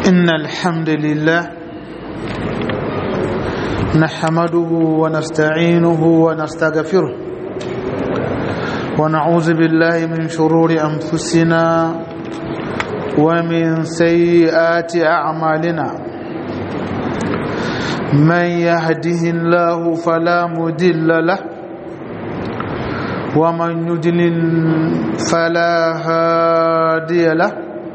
إن الحمد لله نحمده ونستعينه ونستغفره ونعوذ بالله من شرور أنفسنا ومن سيئات أعمالنا من يهده الله فلا مدل له ومن يدلل فلا هادي له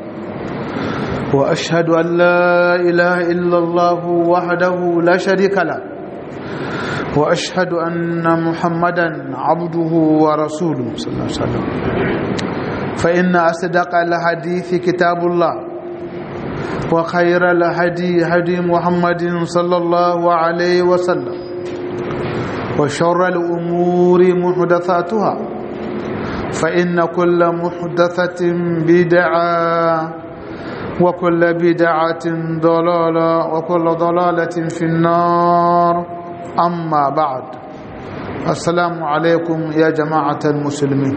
واشهد ان لا اله الا الله وحده لا شريك له واشهد ان محمدا عبده ورسوله صلى الله عليه وسلم فان اصدق الحديث كتاب الله وخير الهدي هدي محمد صلى الله عليه وسلم وشر الامور محدثاتها فان كل محدثه بدعه وكل بدعة ضلالة وكل ضلالة في النار أما بعد السلام عليكم يا جماعة المسلمين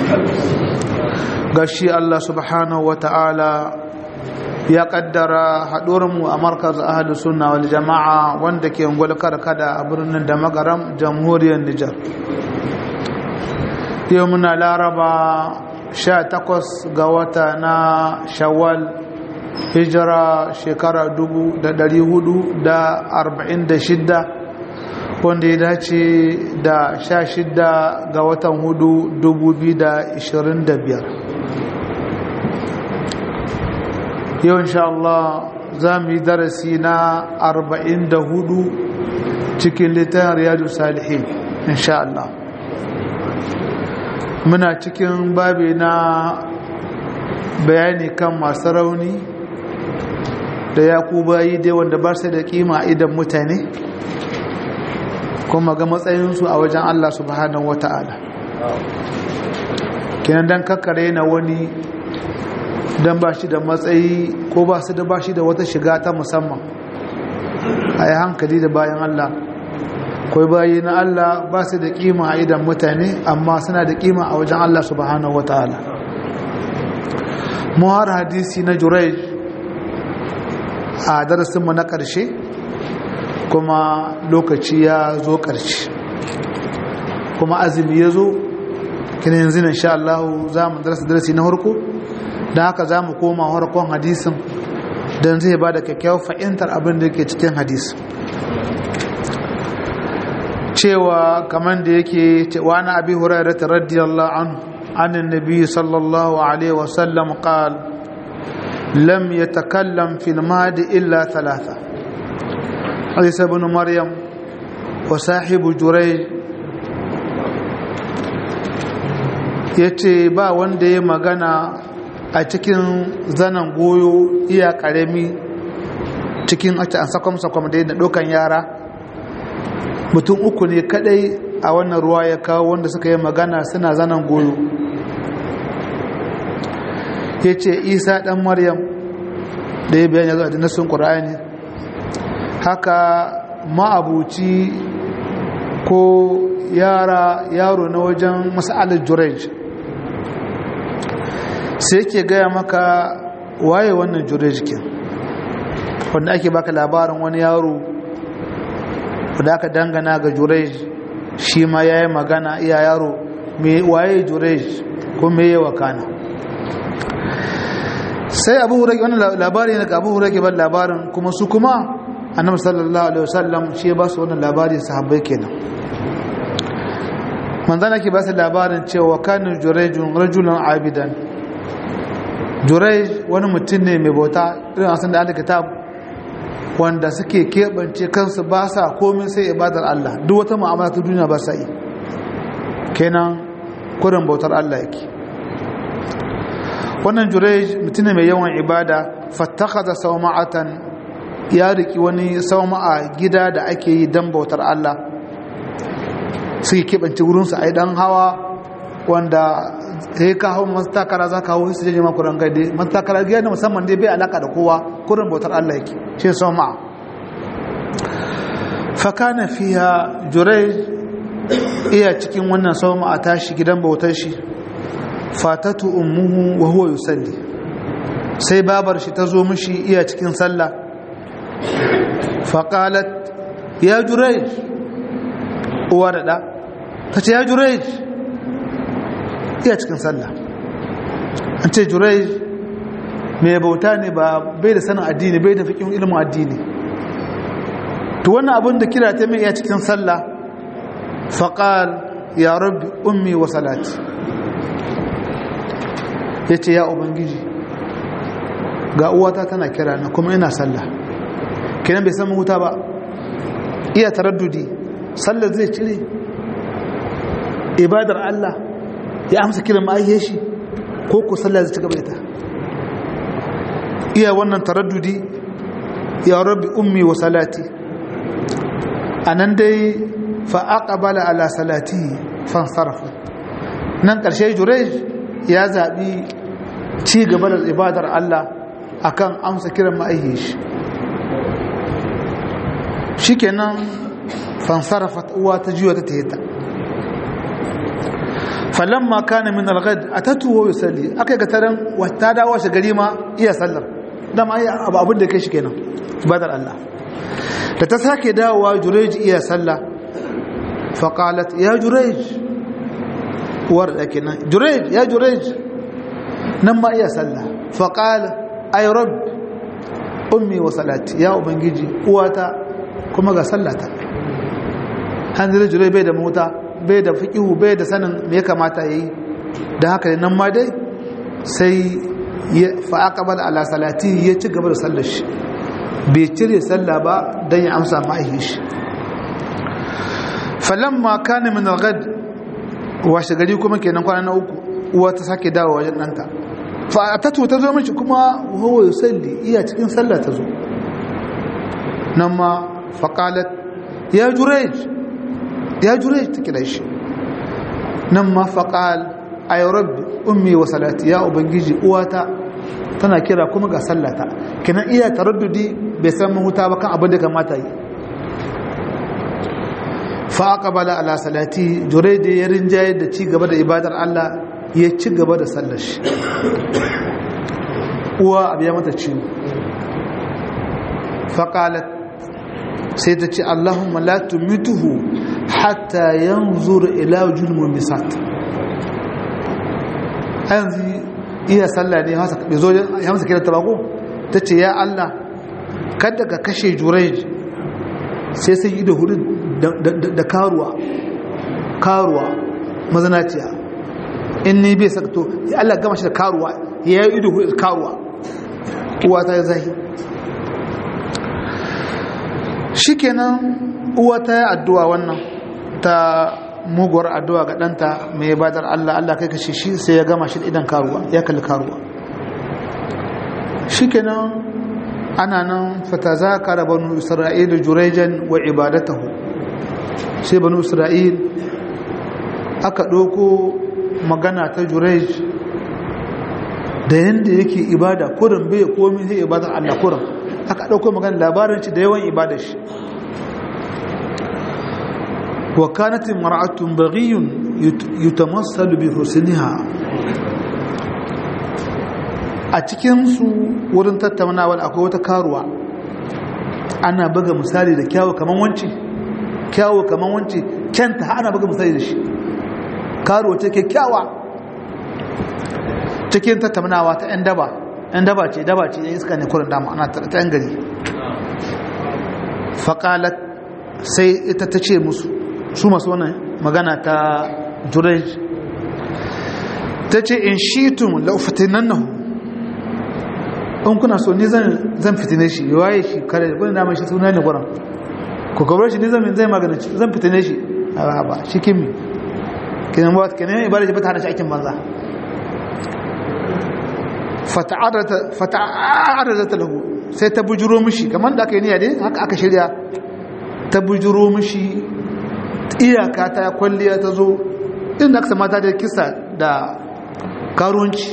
قشي الله سبحانه وتعالى ya kaddara haɗuwarmu a markaz ahalus sunna wal jama'a wanda ke ungwal karkada a birnin da magaram jamhuriyar Nijar yau muna laraba 18 ga wata na shawwal hijira shekara 446 wanda ya dace da 16 ga watan hudu 2025 yau insha Allah za mu yi darasi na 44 cikin littafin riyadu salihin insha Allah muna cikin babi na bayani kan masu rauni da ya ku bayi dai wanda ba su da kima idan mutane kuma ga matsayinsu a wajen Allah subhanahu wata'ala kenan dan kakkare na wani dan ba shi da matsayi ko ba su da ba shi da wata shiga ta musamman a yi hankali da bayan Allah kawai bayi na Allah ba su da kima a idan mutane amma suna da kima a wajen Allah subhanahu wata'ala muhar hadisi na jurai a darasinmu na ƙarshe kuma lokaci ya zo ƙarshe kuma azumi ya zo kina yanzu na sha Allah za mu darasa darasi na harko don haka za mu koma harkon hadisin don zai ba da kyakkyawar fahimtar abin da ke cikin hadisi cewa kamar da yake wa na abi hurairata radiyallahu anhu عن النبي صلى الله عليه وسلم قال لم يتكلم في المهد إلا ثلاثة عيسى بن مريم وصاحب جريج yace ba wanda ya magana a cikin zanen goyo iya karami cikin a sakwam-sakwam da yana ɗaukan yara mutum uku ne kadai a wannan ruwa ya kawo wanda suka yi magana suna zanen goyo ya ce isa ɗan maryam da ya bayan ya zo a jinnasun ƙura'ani haka ma'abuci ko yara yaro na wajen masa'alar jurej sai ke gaya maka waye wannan jurej ke wanda ake baka labarin wani yaro da aka dangana ga jurej shi ma ya yi magana iya yaro waye jurej ko me yi wakana sai abu hurage wannan labari ne ga abu hurage ban labarin kuma su kuma annabi sallallahu alaihi wasallam shi ba su wannan labari sahabbai kenan manzana ke ba su labarin cewa kana jurejun rajulan abidan jurej wani mutum ne mai bauta irin asan da alika kitab wanda suke keɓance kansu ba sa komin sai ibadar Allah duk wata mu'amala ta duniya ba sa yi kenan kurin bautar Allah yake wannan jurej mutum mai yawan ibada fattakaza sauma'atan ya riki wani sauma'a gida da ake yi don bautar Allah suke keɓance wurinsu a yi ɗan hawa wanda ya ka hau mastakara za ka hau su jeje makuran gade mastakara gida musamman dai bai alaka da kowa kurin bautar Allah yake shi sauma'a fakana fiya jurej iya cikin wannan sauma'a tashi gidan bautar shi fatatu ummuhu wa huwa yusalli sai babar shi ta zo mishi iya cikin sallah faƙalat ya jurai uwa da ɗa ta ce ya jurai iya cikin sallah an ce jurai mai bauta ne ba bai da sanin addini bai da fikin ilimin addini to wannan abin da kira ta mai iya cikin sallah faƙal ya rabbi ummi wa salati ya ce ya ubangiji ga uwata tana kira na kuma ina sallah kenan bai san wuta ba iya taraddudi sallar zai cire ibadar Allah ya amsa kiran ma'ayyar shi ko ko sallar zai ci gaba ita iya wannan taraddudi ya rabbi ummi wa salati anan dai fa aqbala ala salati fansarafa nan karshe jurej ya zabi ci gaba da ibadar Allah akan amsa kiran ma'ayyar shi shikenan fansarafat uwa ta juya ta tahita falamma kana min al-ghad atatu wa yusalli akai ga taran wata dawo shi gari ma iya sallar dan ai abu abin da kai shi kenan ibadar Allah da ta sake dawowa jurej iya sallah fa qalat ya jurej war da kenan jurej ya jurej nan ma iya sallah fa qala ay rabb ummi wa salati ya ubangiji uwata kuma ga sallata hanzar jirai bai da mota bai da fiƙihu bai da sanin me ya kamata ya yi da haka ne nan ma dai sai fa'aƙabar ala salati ya ci gaba da sallar shi bai cire sallah ba don ya amsa ma'aihi shi falon ma kane min algad washe gari kuma kenan kwana na uku uwa ta sake dawo wajen ɗanta fa'atatu ta zo mace kuma wawo ya salli iya cikin sallah ta zo nan ma faƙalat ya jurej ya jurej ta kira shi nan ma faƙal a yi rabbi ummi wa salati ya ubangiji uwata tana kira kuma ga sallata kinan iya taraddudi bai san mahuta ba kan abin da kamata yi faƙabala ala salati jurej da ya rinjaye da ci gaba da ibadar Allah ya ci gaba da sallar shi uwa abu ya mata ciwo faƙalat sai ta ce Allahumma la tumituhu hatta yanzur ila wujul mumisat yanzu iya sallah ne hasa bai zo ya masa kira tabako ta ce ya Allah kada ka kashe jurai sai sai yi da hudu da karuwa karuwa mazanaciya in ni bai sakto ya Allah gama shi da karuwa ya yi ido hudu da karuwa uwa ta yi zahi shikenan uwa ta yi addu'a wannan ta muguwar addu'a ga ɗanta mai badar Allah Allah kai kashe shi sai ya gama shi idan karuwa ya kalli karuwa shikenan ana nan fata za ka da banu isra'il jurejan wa ibadatahu sai banu isra'il aka ɗauko magana ta jurej da yadda yake ibada kurin bai komi sai ibadar Allah kurin aka ɗauko magana labarin shi da yawan ibada shi wa kanatin mar'atun baghiyun yutamassalu bi husniha a cikin su wurin tattaunawa akwai wata karuwa ana buga misali da kyawu kaman wanci kyawu kaman wanci kyanta ana buga misali da shi karuwa ce kyakkyawa cikin tattaunawa ta 'yan daba 'yan daba ce daba ce iska ne kurin dama ana ta 'yan gari faƙalat sai ita ta ce musu su masu wannan magana ta jurej ta ce in shitun laufatinan nahu in kuna so ni zan fitine shi waye shi kare da wani damar shi suna ne gwaron ku kabar shi ni zan zai magana zan fitine shi a ba shi kimi kinan ba kinan ibada ji ba ta hana shi aikin banza fata'arada lahu sai ta bujuro mishi kamar da aka yi niyya dai haka aka shirya ta bujuro mishi iyaka ta kwalliya ta zo inda aka mata da kisa da karunci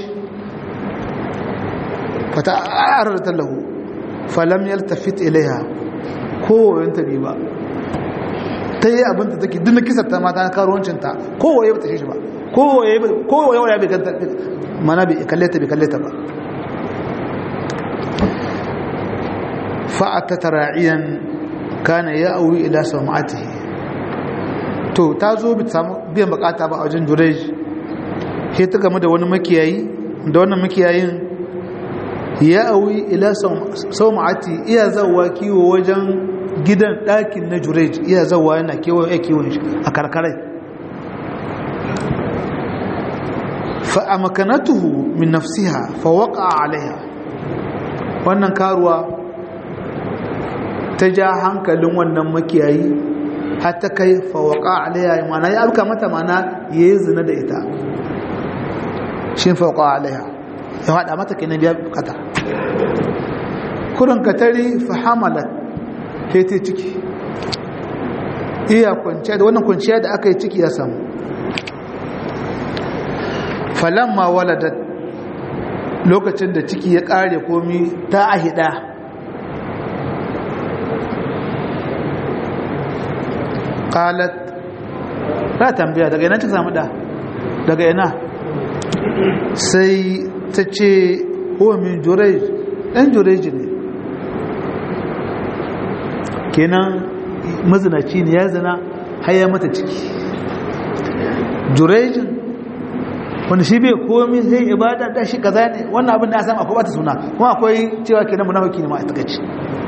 fata'arada lahu falam yaltafit ilaiha kowayen ta ba ta yi abinta take duk kisa ta mata na karuwancinta kowaye ba ta shi ba kowaye ya bai kanta mana bai kalle ta bai kalle ta ba fa'ata ra'iyan kana ya auyi ila sama'atihi to ta zo bi samu biyan bukata ba a wajen jurej sai ta game da wani makiyayi da wannan makiyayin ya auyi ila sama'ati iya zawa kiwo wajen gidan ɗakin na jurej iya zawa yana kewa ya kiwon shi a karkarai fa'amakanatuhu min nafsiha fa waƙa alaiha wannan karuwa ta ja hankalin wannan makiyayi har ta kai fawaka alaiha mana ya abuka mata mana ya yi zina da ita shi fawaka alaiha ya haɗa mata ke na biya bukata kurin katari fahamalat ta yi ciki iya kwanciya da wannan kwanciya da aka yi ciki ya samu falamma waladat lokacin da ciki ya ƙare komi ta ahida qalat ta tambaya daga ina ta samu da daga ina sai ta ce huwa min jurej ɗan jurej ne kenan mazinaci ne ya zina haya mata ciki jurejin wanda shi bai komi zai ibada da shi kaza ne wannan abin da ya samu akwai bata suna kuma akwai cewa kenan munafiki ne ma a takaici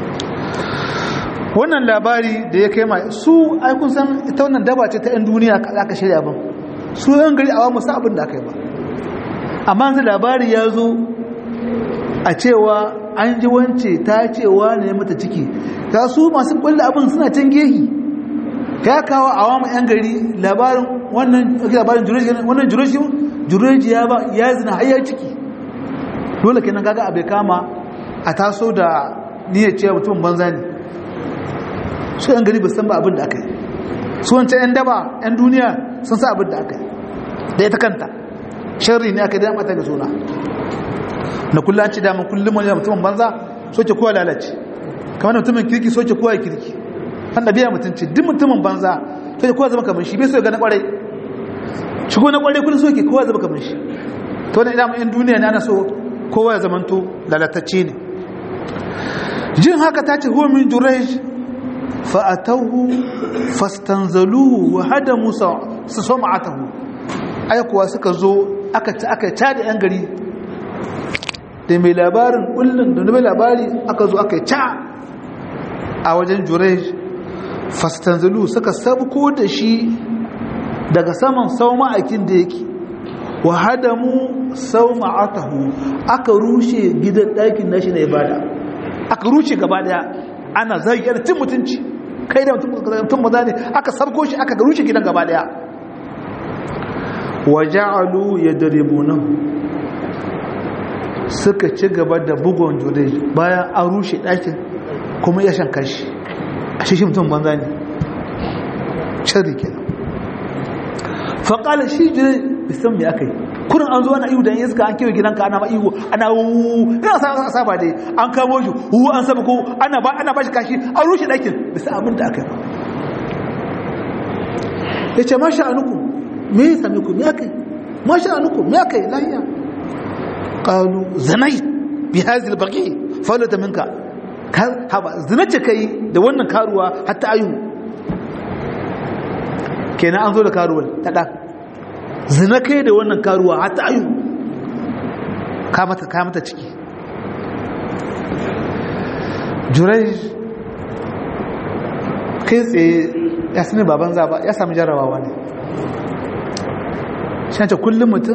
wannan labari da ya kai mai su ai kun san ita wannan daba ce ta yan duniya ka aka shirya ban su yan gari awa musa abin da aka yi ba amma yanzu labari ya zo a cewa an ji wance ta cewa ne mata ciki ga su masu kulle abin suna can gehi ya kawo awamu yan gari labarin wannan labarin jureji wannan jureji jureji ya ba ya zina har ya ciki dole kenan kaga abai kama a taso da niyyar cewa mutum banza ne su yan gari ba san ba abin da aka yi su wancan yan daba yan duniya sun sa abin da aka yi da ita kanta sharri ne aka yi da mata da suna na kullum ci damar kullum wani mutumin banza soke kowa lalace kamar mutumin kirki soke kowa kirki an da biya mutunci duk mutumin banza soke kowa zama kamar shi bai so ga na kwarai shigo na kwarai kullum soke kowa zama kamar shi to wani idan yan duniya ne ana so kowa ya zamanto lalatacce ne jin haka ta ce huwa min jurej fa'atahu fastanzaluhu wa hada musa su so ma'atahu aikuwa suka zo aka ci aka ca da yan gari da mai labarin kullum da mai labari aka zo aka ca a wajen jurej fastanzalu suka sabko da shi daga saman sau ma'aikin da yake wa hadamu sau ma'atahu aka rushe gidan ɗakin nashi na ibada aka rushe gaba daya ana zargiyar cin mutunci kai da mutum maza ne aka sabko shi aka rushe gidan gaba daya wa ja'alu yadribunahu suka ci gaba da bugon jude bayan an rushe ɗakin kuma ya shankar shi a shi mutum banza ne shari ke faƙalar shi jude bisan mai aka yi kurin an zo ana ihu da iska an kewa gidanka ana ma'ihu ana wuuu ina sa saba dai an kamo shi wuwu an saba ko ana ba ana ba shi kashi an rushe ɗakin bisa abin da aka yi ya ce masha anuku me ya sami ku me aka yi masha anuku me aka yi lahiya qalu zanai bi hadhihi albaqi falata minka haba zinace kai da wannan karuwa hatta ayu kenan an zo da karuwar ta da zina kai da wannan karuwa hatta ayu ka mata ka mata ciki jurai kai tsaye ya sani baban zaba ya sami jarabawa ne shi kullum mutum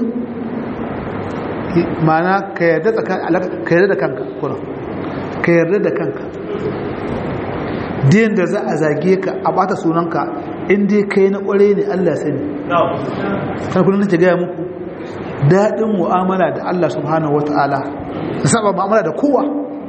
mana ka yarda da kanka kuna ka yarda da kanka diyan da za a zage ka a bata sunanka inda kai na kware ne Allah sani kan kullum nake gaya muku daɗin mu'amala da Allah subhanahu wata'ala da saba mu'amala da kowa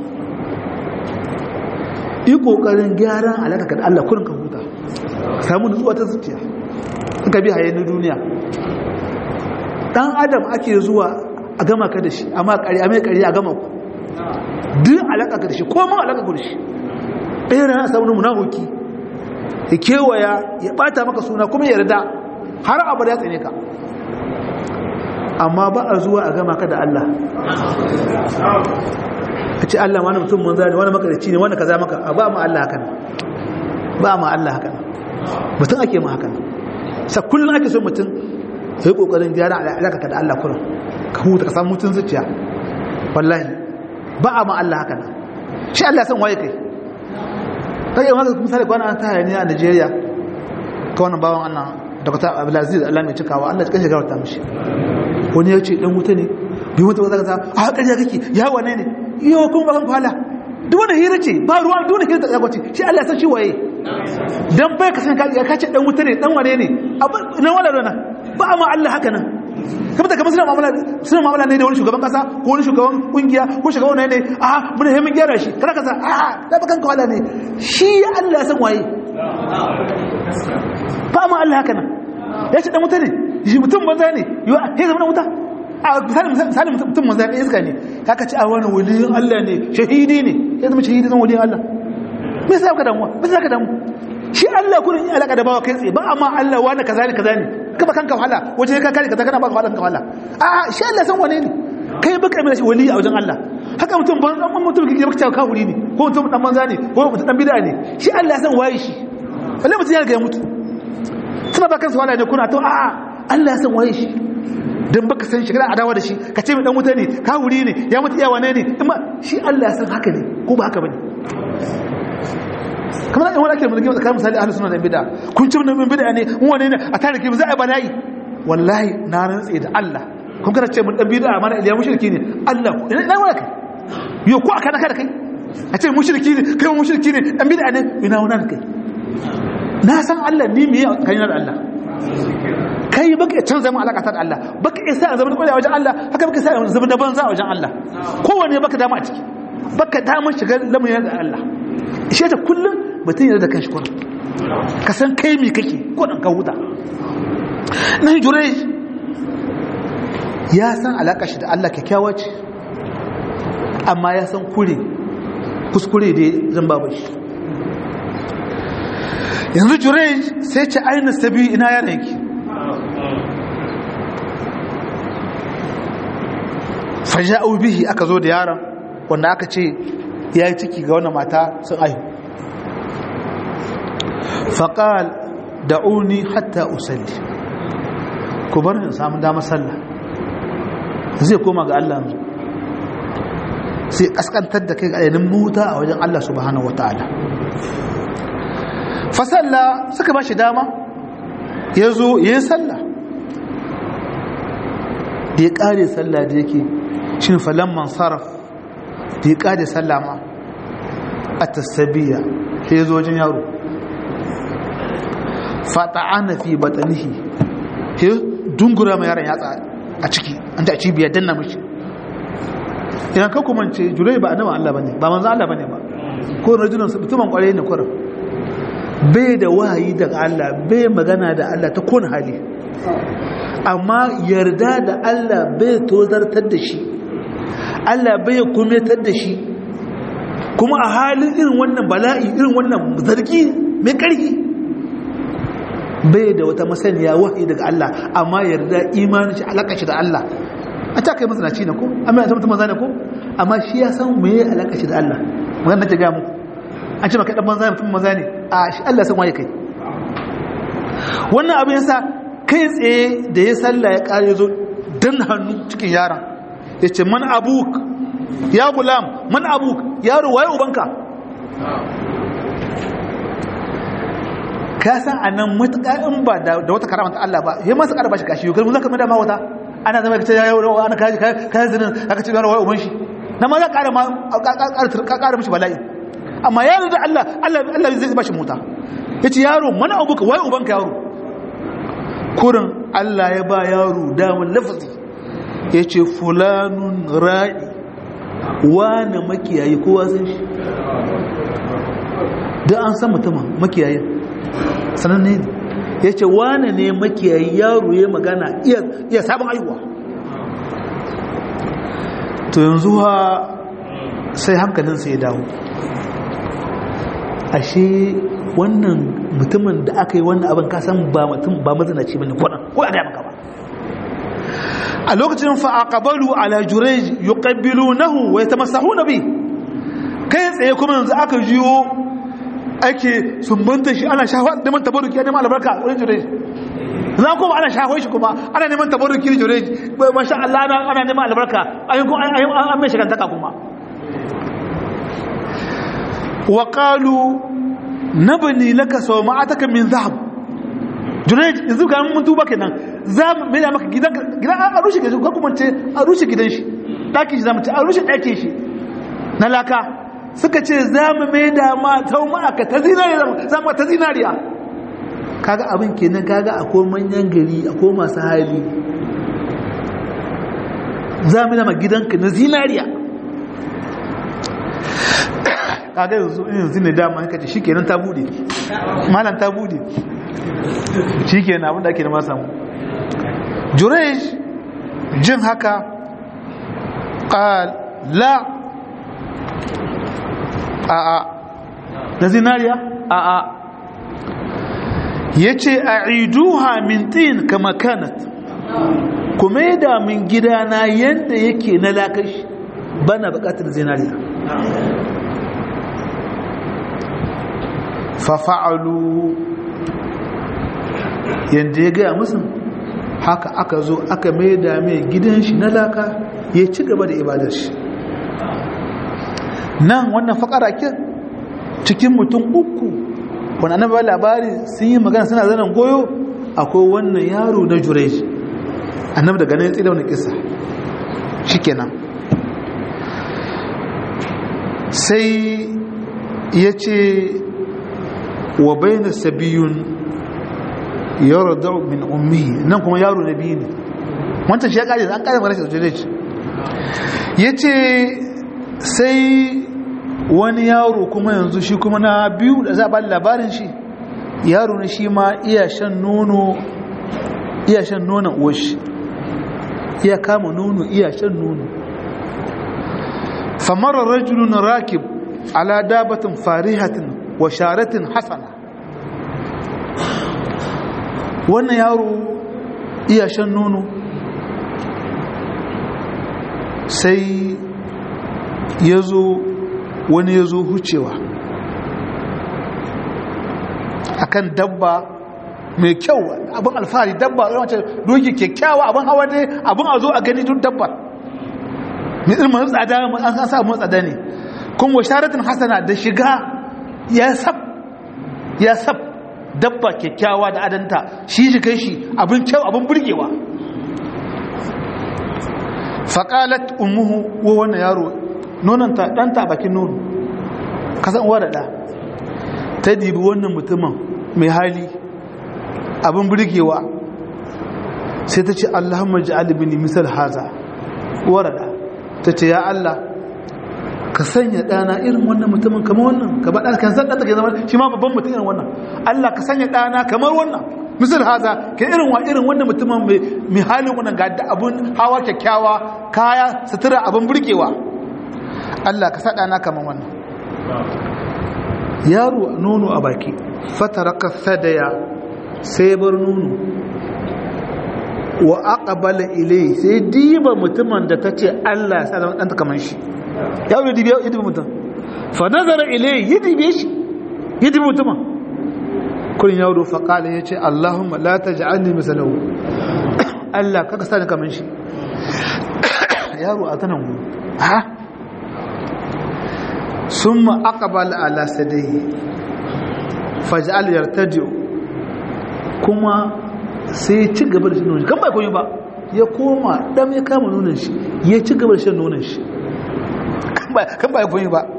yi ƙoƙarin gyaran alaƙa da Allah kurin ka huta samu nutsuwa ta zuciya ka bi haye na duniya ɗan adam ake zuwa a gama ka da shi amma ƙari a mai ƙari a gama ku duk alaƙa ka da shi ko ma alaƙa ku da shi ɗaya rana samun munahuki ya kewaya ya ɓata maka suna kuma ya yarda har abu da ya tsane ka amma ba a zuwa a gama ka da Allah a ce Allah wani mutum mun zane wani makarici ne wani kaza maka a ba ma Allah hakan ba ma Allah hakan mutum ake ma hakan sa kullum ake so mutum ya yi kokarin gyara alaƙa ka da Allah kullum ka huta ka samu mutum zuciya wallahi ba a ma Allah hakan shi Allah san waye kai kai wanda misali kwana an taya ne a Najeriya ka wannan bawan Allah Dr. Abdulaziz Allah mai cikawa Allah ya kashe gawarta mishi wani ya ce dan wuta ne bi wuta ba za ka a ƙarya kake ya wane ne iyo kun ba kan kwala duk wani hira ce ba ruwa duk wani hira ta tsakwace shi Allah ya san shi waye dan bai ka san ka ka ce dan wuta ne dan wane ne nan wala rana ba ma Allah haka nan kamar da kamar suna mu'amala suna mu'amala ne da wani shugaban kasa ko wani shugaban kungiya ko shugaban wani ne a mun hemin gyara shi kada kaza a da bakan kwala ne shi Allah ya san waye ba ma Allah haka nan ya ce dan wuta ne shi mutum banza ne ya zama wuta a misali mutum manzo ya iska ne kaka ci a wani waliyin Allah ne shahidi ne ya zama shahidi zan waliyin Allah me yasa ka damuwa me yasa ka damu shi Allah kullun in alaka da bawa kai tsaye ba amma Allah wani kaza ne kaza ne ka ba kanka wahala waje ka kare kaza kana ba wahala kanka wahala a shi Allah san wane ne kai baka mai shi wali a wajen Allah haka mutum ban dan mutum kike baka cewa kafiri ne ko mutum dan banza ne ko mutum dan bid'a ne shi Allah san waye shi wallahi mutum ya ga ya mutu suna ba kansu wahala ne kuna to a'a Allah ya san waye shi don baka san shi kana adawa da shi ka ce mai dan wuta ne ka wuri ne ya mutu iya wane ne amma shi Allah ya san haka ne ko ba haka bane kamar in wani ake mulki tsakanin misali ahlus sunna da bid'a kun ci mun bid'a ne mun wane ne a tare ki za a bala'i wallahi na rantse da Allah kun kana ce mun dan bid'a mana iliya mushriki ne Allah ina ina waka yo ko aka naka da kai a ce mushriki ne kai mushriki ne dan bid'a ne ina wannan kai na san Allah ni me kai na da Allah kai baka canza mu alaka ta da Allah baka isa zama da wajen Allah haka baka isa zama da banza a wajen Allah kowanne baka dama a ciki baka dama shiga lamarin da Allah shi ta kullum mutum yana da kanshi kullum ka san kai me kake ko dan ka huta nan jure ya san alaka shi da Allah kyakkyawa ce amma ya san kure kuskure da zan babu shi yanzu jure sai ce ainihin sabi ina yana yake faja'u bihi aka zo da yaron wanda aka ce ya yi ciki ga wannan mata sun aihu faƙal da'uni hatta usalli ku bar in samu damar sallah zai koma ga Allah yanzu sai kaskantar da kai ga yanin muta a wajen Allah subhanahu wata'ala fasalla suka ba shi dama ya zo ya yi sallah da ya ƙare sallah da yake shi ne falamman sarraf da ya ƙare sallah ma a tasabiya ya zo wajen yaro fata'ana fi batanihi ya dungura mai yaron yatsa a ciki an ta ci biyar danna mashi idan ka kuma ce jurai ba annaban Allah bane ba manzo Allah bane ba ko rajulun mutumin kwarai ne kurin bai da wahayi daga Allah bai magana da Allah ta kone hali amma yarda da Allah bai tozartar da shi Allah bai kumetar da shi kuma a halin irin wannan bala'i irin wannan zargi mai ƙarfi bai da wata masaniya wahayi daga Allah amma yarda imanin shi alaƙa shi da Allah a ta kai masanaci ne ko amma ya zama maza ne ko amma shi ya san me alaƙa shi da Allah magana ta ga muku an ce maka dan banza mutum maza ne a shi Allah san waye kai wannan abin yasa kai tsaye da ya sallah ya kare zo dan hannu cikin yaron yace man abuk ya gulam man abuk yaro waye ubanka ka san anan mutaka in ba da wata karama ta Allah ba yayi masa karba shi kashi yau kuma zaka mada ma wata ana zama kace ya yau ana kaji kai zinin aka ce yaro waye uban shi na ma za ka ƙara ma ka ƙara mishi bala'i amma yaro da Allah Allah zai bashi mota yace yaro mana abuka wai ubanka yaro kurin Allah ya ba yaro damar lafazi yace fulanun ra'i wani makiyayi kowa san shi da an san mutumin makiyayin sananne ne yace wani ne makiyayi yaro ya magana iya sabon aiwa to yanzu ha sai hankalinsa ya dawo ashe wannan mutumin da aka yi wannan abin kasan ba mutum ba mazinaci bane kwanan ko a gaya maka ba a lokacin fa aqbalu ala jurayj yuqabbilunahu wa yatamassahuna bi kai tsaye kuma yanzu aka jiyo ake sumbanta shi ana shafa neman tabaruki neman albarka a wurin jurej za kuma ana shafa shi kuma ana neman tabaruki da jurej masha Allah ana neman albarka an mai shigantaka kuma wa qalu nabni laka sawma'ataka min zahab jurej yanzu ga mun tuba kenan za mu mai da maka gidan gidan a rushe gidan ko kuma ce a rushe gidan shi daki shi zamu ce a rushe dakin shi na laka suka ce za mu mai da ma taumaka ta zinariya za mu ta zinariya kaga abin kenan kaga akwai manyan gari akwai masu hali za mu dama gidanka na zinariya kaga yanzu yanzu ne dama haka ce shikenan ta bude malam ta bude shikenan abin da ake da masamu jurej jin haka qal la a'a na zinariya a'a ya ce a iduha min tin kama kanat kuma da min gidana yadda yake na lakashi bana bukatar zinariya fafa'alu yadda ya gaya musu haka aka zo aka mai da mai gidan shi na laka ya ci gaba da ibadar shi nan wannan fakara kin cikin mutum uku wani annabi ba labari sun yi magana suna zanen goyo akwai wannan yaro na jurej annabi daga nan tsira wani kisa shikenan sai ya ce wa bayna sabiyun yarda min ummi nan kuma yaro na biyu ne wancan shi ya kare an kare magana shi da jurej ya ce sai wani yaro kuma yanzu shi kuma na biyu da za a bada labarin shi yaro ne shi ma iya shan nono iya shan nonon uwashi iya kama nono iya shan nono famarar rajulun rakib ala dabatin farihatin wa sharatin hasana wannan yaro iya shan nono sai ya zo wani ya zo hucewa akan dabba mai kyau abin alfahari dabba wacce doki kyakkyawa abin hawa ne abin a zo a gani duk dabba mai ilmin tsada an sa mun tsada ne kuma sharatin hasana da shiga ya sab ya sab dabba kyakkyawa da adanta shi shi kai shi abin kyau abin burgewa faƙalat umuhu wa wannan yaro nonanta ɗanta bakin nono kasan uwa da ɗa ta dibi wannan mutumin mai hali abin burgewa sai ta ce allahumma ji alibini misal haza uwa da ɗa ta ce ya allah ka sanya ɗana irin wannan mutumin kamar wannan ka ba ɗana kan san ɗanta ke zama shi ma babban mutum irin wannan allah ka sanya ɗana kamar wannan misal haza ka irin wa irin wannan mutumin mai halin wannan ga abun hawa kyakkyawa kaya sutura abin burgewa Allah ka saɗa na kaman wannan yaro nono a baki fataraka sadaya sai bar nono wa aqbala ilai sai diba mutumin da tace Allah ya sa dan kaman shi yaro dibi ya dibi mutum fa nazara ilai ya dibe shi ya dibi mutumin kun yaro fa qala yace Allahumma la taj'alni misalahu Allah kaka sa ni kaman shi yaro a tanan ha ثم أقبل على سديه فجعل يرتجع كما sai ci gaba da shan nonon shi kan bai koyi ba ya koma dam ya kama nonon shi ya ci gaba da shan nonon shi kan bai koyi ba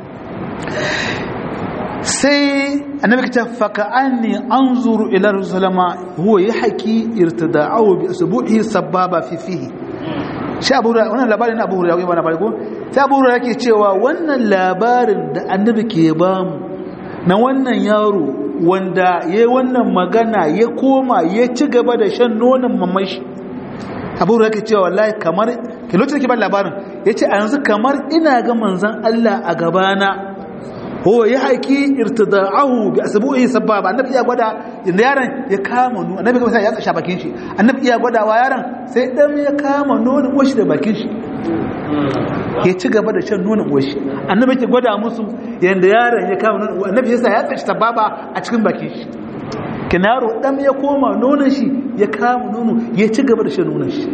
sai annabi ka ce faka anni anzuru ila rasulama huwa yahki irtida'ahu bi asbuhi sababa fi fihi shi abu da wannan labarin abu da ya bana farko sai abu da yake cewa wannan labarin da annabi ke bamu na wannan yaro wanda ya wannan magana ya koma ya ci gaba da shan nonon mamashi abu da yake cewa wallahi kamar ke lokacin ke ban labarin ya ce a yanzu kamar ina ga manzan Allah a gabana ho ya haiki irtida'ahu bi asbu'i sababa annabi ya gwada inda yaron ya kama nono annabi kuma sai ya tsasha bakin shi annabi ya gwada wa yaron sai dan ya kama nono washi da bakin shi ya ci gaba da shan nonon uwar shi annabi ke gwada musu yanda yaron ya kama nonon annabi yasa ya tsaci baba a cikin bakin shi kinaro dan ya koma nonon shi ya kama nono ya ci gaba da shan nonon shi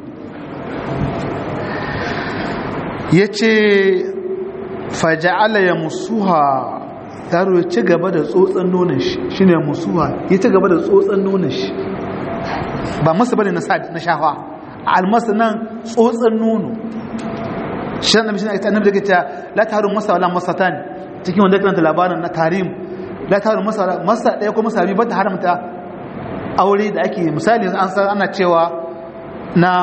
ya ce faja'ala ya musuha yaro ya ci gaba da tsotsan nonon shi shi ne musuha ya ci gaba da tsotsan nonon shi ba masu bane na shafa almasu nan tsotsan nono shi annabi shi ne annabi da kita la taharun masa wala masatan cikin wanda karanta labarin na tarim la taharun masa wala masa daya ko masa biyu ba ta haramta aure da ake misali an san ana cewa na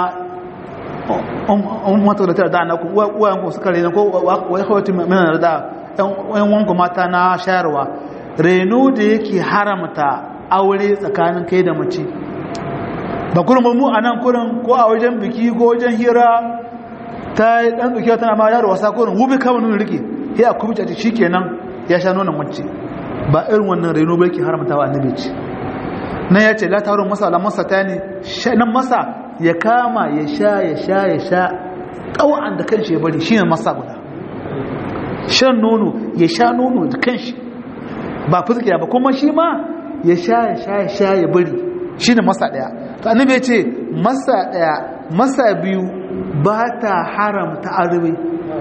um mata da tara da na ku uwayen ku suka rena ko wai hawati mana da ɗan wanku mata na shayarwa reno da yake haramta aure tsakanin kai da mace ba kurin mu a nan kurin ko a wajen biki ko wajen hira ta yi ɗan tsukiya tana ma yaro wasa kurin wubi kama nuna rike ya a kuma caci shi kenan ya sha nonon mace ba irin wannan reno ba yake haramta wa annabi ce na ya ce la ta wurin masa ala masa ta ne nan masa ya kama ya sha ya sha ya sha ƙawa'an da kanshi ya bari shi ne masa guda shan nono ya sha nono da kanshi ba fuskiya ba kuma shi ma ya sha ya sha ya sha ya bari shi ne masa ɗaya to annabi ya ce masa ɗaya masa biyu ba ta haramta arwe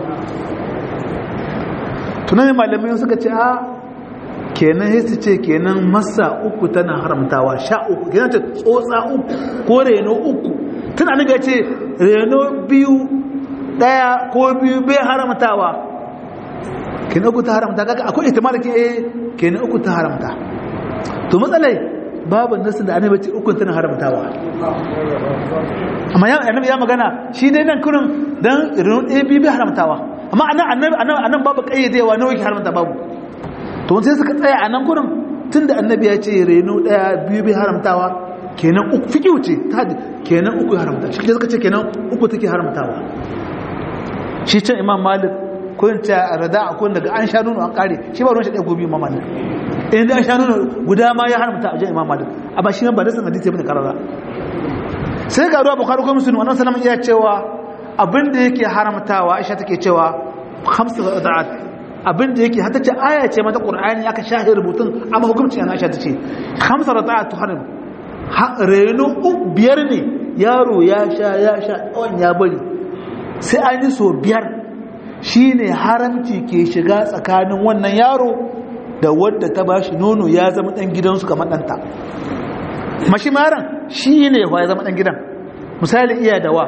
tunanin malamai suka ce a kenan ya ce kenan masa uku tana haramtawa sha uku kenan ta tsotsa uku ko reno uku tun annabi ya ce reno biyu ɗaya ko biyu bai haramtawa kenan uku ta haramta kaga akwai ihtimal ke eh kenan uku ta haramta to matsalai babu nasu da annabi ce uku tana haramtawa amma ya annabi ya magana shi dai nan kurin dan irin ɗaya biyu bai haramtawa amma anan annabi anan anan babu kayyadewa nawa yake haramta babu to sai suka tsaya anan kurin tunda annabi ya ce reno ɗaya biyu bai haramtawa kenan uku fiki wuce ta kenan uku ya haramta shi suka ce kenan uku take haramtawa shi can imam malik kun ta rada a kun daga an sha nono an kare shi ba ruwan shi ɗaya gobe imam malik in da an sha nono guda ma ya haramta a jan imam malik a ba shi ba da san hadisi bane karara sai ga ruwa bukhari ko muslim wannan sallama iya cewa abin da yake haramtawa aisha take cewa khamsu rada'at abin da yake hata ce aya ce mata qur'ani aka shahi rubutun amma hukunci ana aisha tace khamsu rada'at tuharim reno biyar ne yaro ya sha ya sha tsawon ya bari sai an yi so biyar shi ne haramci ke shiga tsakanin wannan yaro da wadda ta bashi nono ya zama ɗan gidansu kamar ɗanta mashi maran shi ne ya zama ɗan gidan misali iya da wa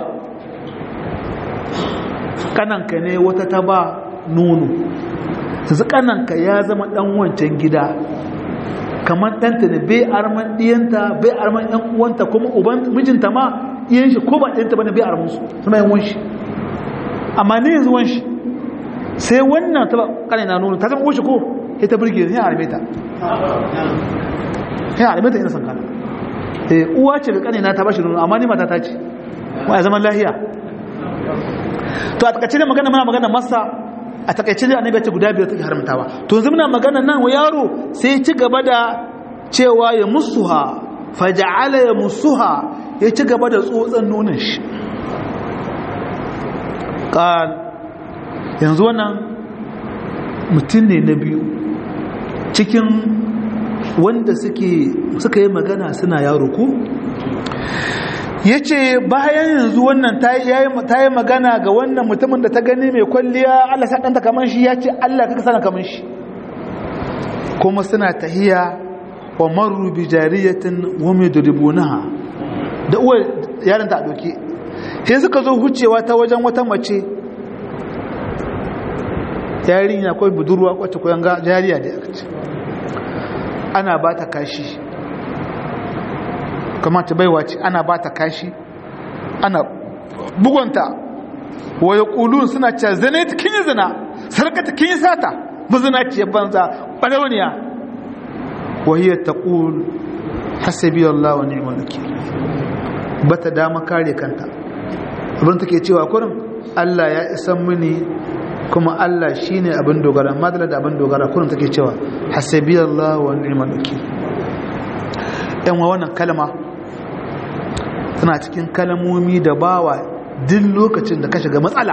kananka ne wata ta ba nono su kananka ya zama ɗan wancan gida kamar ɗanta ne bai arman ɗiyanta bai arman ‘yan uwanta kuma uban mijinta ma iyan shi ko ba ɗiyanta ba ne bai arman su suna yin wanshi amma ne yanzu wanshi sai wannan ta kane na nuna ta zama wuce ko ya ta birge ne a armeta ya armeta ina san kana eh uwa ce da kane na ta bashi nuna amma ni mata ta ce wa ya zaman lahiya to a takaice ne magana muna magana masa a takaice ne annabi ya ce guda biyar take haramtawa to yanzu muna magana nan wa yaro sai ci gaba da cewa ya musuha faja'ala ya musuha ya ci gaba da tsotsan nonon shi qal yanzu wannan mutum ne na biyu cikin wanda suka yi magana suna yaro ko ya ce bayan yanzu wannan ta yi magana ga wannan mutumin da ta gani mai kwalliya allah saɗanta kamar shi ya ce allah kaka sana kamar shi kuma suna tahiya wa maru bi jariyatin wame da ribunaha da uwa yaron ta ɗauki sai suka zo hucewa ta wajen wata mace yarinya ko budurwa wacce koyan ga jariya da aka ce ana ba ta kashi kamar ta baiwa ce ana ba ta kashi ana bugunta wa yaqulun suna cewa zane ta kin zina sarkata kin sata muzina ce banza balawniya wa hiya taqul hasbi Allah wa ni'mal wakeel bata dama kare kanta abin take cewa kurin Allah ya isan mini kuma Allah shi ne abin dogara madala da abin dogara kuna take cewa hasabi Allah wa ni'mal wakil yan wa wannan kalma tana cikin kalmomi da bawa duk lokacin da ka shiga matsala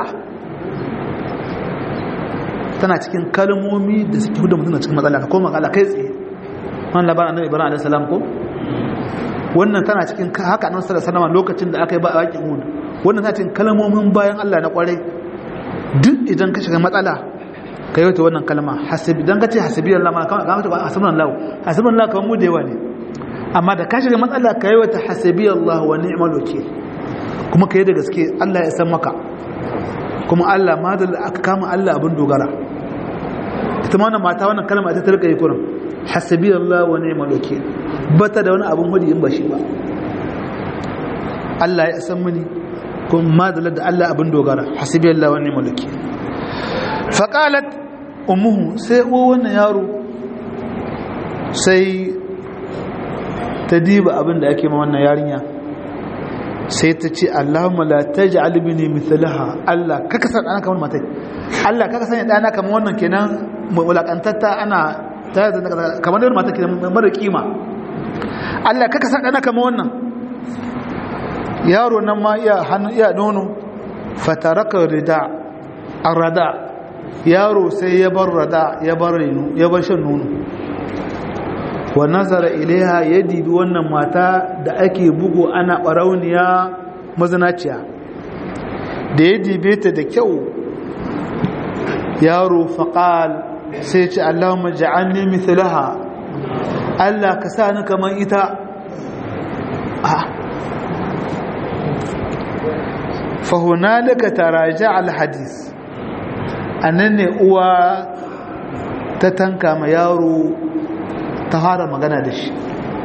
tana cikin kalmomi da suke hudu mutum cikin matsala ka koma kala kai tsaye wani labarin annabi ibrahim alaihi salam ko wannan tana cikin haka nan sallallahu alaihi lokacin da aka yi ba a yakin hud wannan tana cikin kalmomin bayan Allah na kwarai duk idan ka shiga matsala ka yi wata wannan kalma hasibi idan ka ce hasibi Allah ma kama kama ba hasibun Allah hasibun Allah kamar mu da yawa ne amma da ka shiga matsala ka yi wata hasibi Allah wa ni'mal wakil kuma ka yi da gaske Allah ya san maka kuma Allah ma da aka kama Allah abin dogara ita ma wannan mata wannan kalma ita ta rika yi kurin hasibi Allah wa ni'mal wakil bata da wani abin hudi in ba shi ba Allah ya san mini kuma ma da Allah abin dogara hasibi Allah wa ni'mal wakil faƙalat umuhu sai uwa wannan yaro sai ta diba abin da ake ma wannan yarinya sai ta ce Allahumma la taj'al bini mithlaha Allah kaka san ana kamar matai Allah kaka san dana kamar wannan kenan mulakantatta ana ta kamar wannan mata kenan mara kima Allah kaka san dana kamar wannan yaro nan ma iya hannu iya nono fataraka rida arada yaro sai ya bar rada ya bar reno ya bar shan nono wa nazara ilaiha ya dibi wannan mata da ake bugu ana barauniya mazinaciya da ya dibe ta da kyau yaro faƙal sai ce allahumma ja'alni mithlaha Allah ka sa ni kamar ita fa hunalika taraja al hadith annan ne uwa ta tanka ma yaro ta fara magana da shi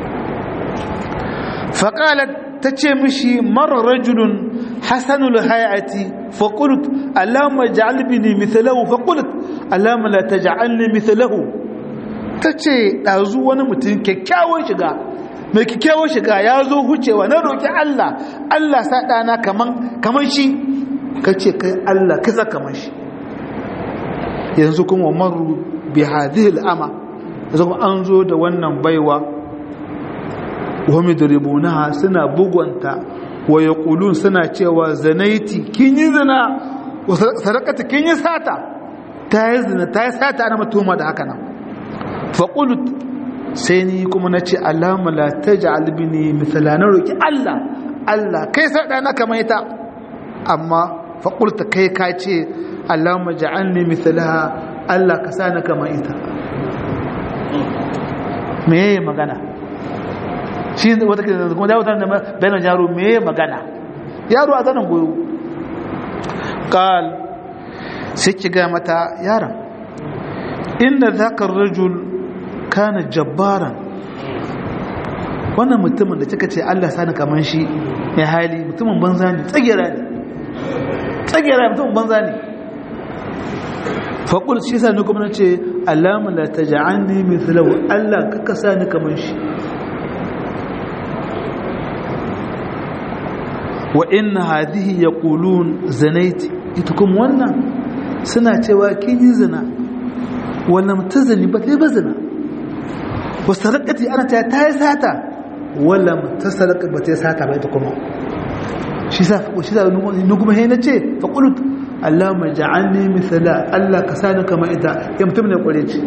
faƙalat ta ce mishi mara rajulun hasanul hayati faƙulut alama ja'albini mithalahu faƙulut alama la ta ja'alni mithalahu ta ce ɗazu wani mutum kyakkyawan shiga mai kyakkyawan shiga ya zo hucewa na roƙi Allah Allah sa ɗana kaman shi ka ce kai Allah kasa kaman shi yanzu kuma maru bi hadhihi al'ama yanzu kuma an zo da wannan baiwa wa midribunaha suna bugunta wa yaqulun suna cewa zanaiti kin yi zina wa sadaqata kin yi sata ta yi zina ta yi sata ana mutuma da haka nan fa qult sai ni kuma nace alama la taj'al bini mithla na roki Allah Allah kai sa dana kamar ita amma fa qulta kai ka ce Allahumma ja'alni mithlaha Allah ka sani kamar ita meye magana shi wata ke kuma dawo tana bayan yaro meye magana yaro a zanen goyo qal sai ki ga mata yaron inna zaka rajul kana jabbaran wannan mutumin da kika ce Allah sani kamar shi mai hali mutumin banza ne tsagera ne tsagera mutumin banza ne faƙul shi sa ni kuma na ce alama la ta ja'anni mithlahu Allah ka kasa ni kamar shi wa inna hadhihi yaqulun zanaiti ita kuma wannan suna cewa kin yi zina wannan mutazani ba ta yi ba zina wa sarakati ana ta ta yi sata wala mutasaraka ba ta yi sata ba ita kuma shi sa shi sa ni kuma he na ce faqulut Allahumma ja'alni mithla Allah ka sani kamar ita ya mutum ne kware ce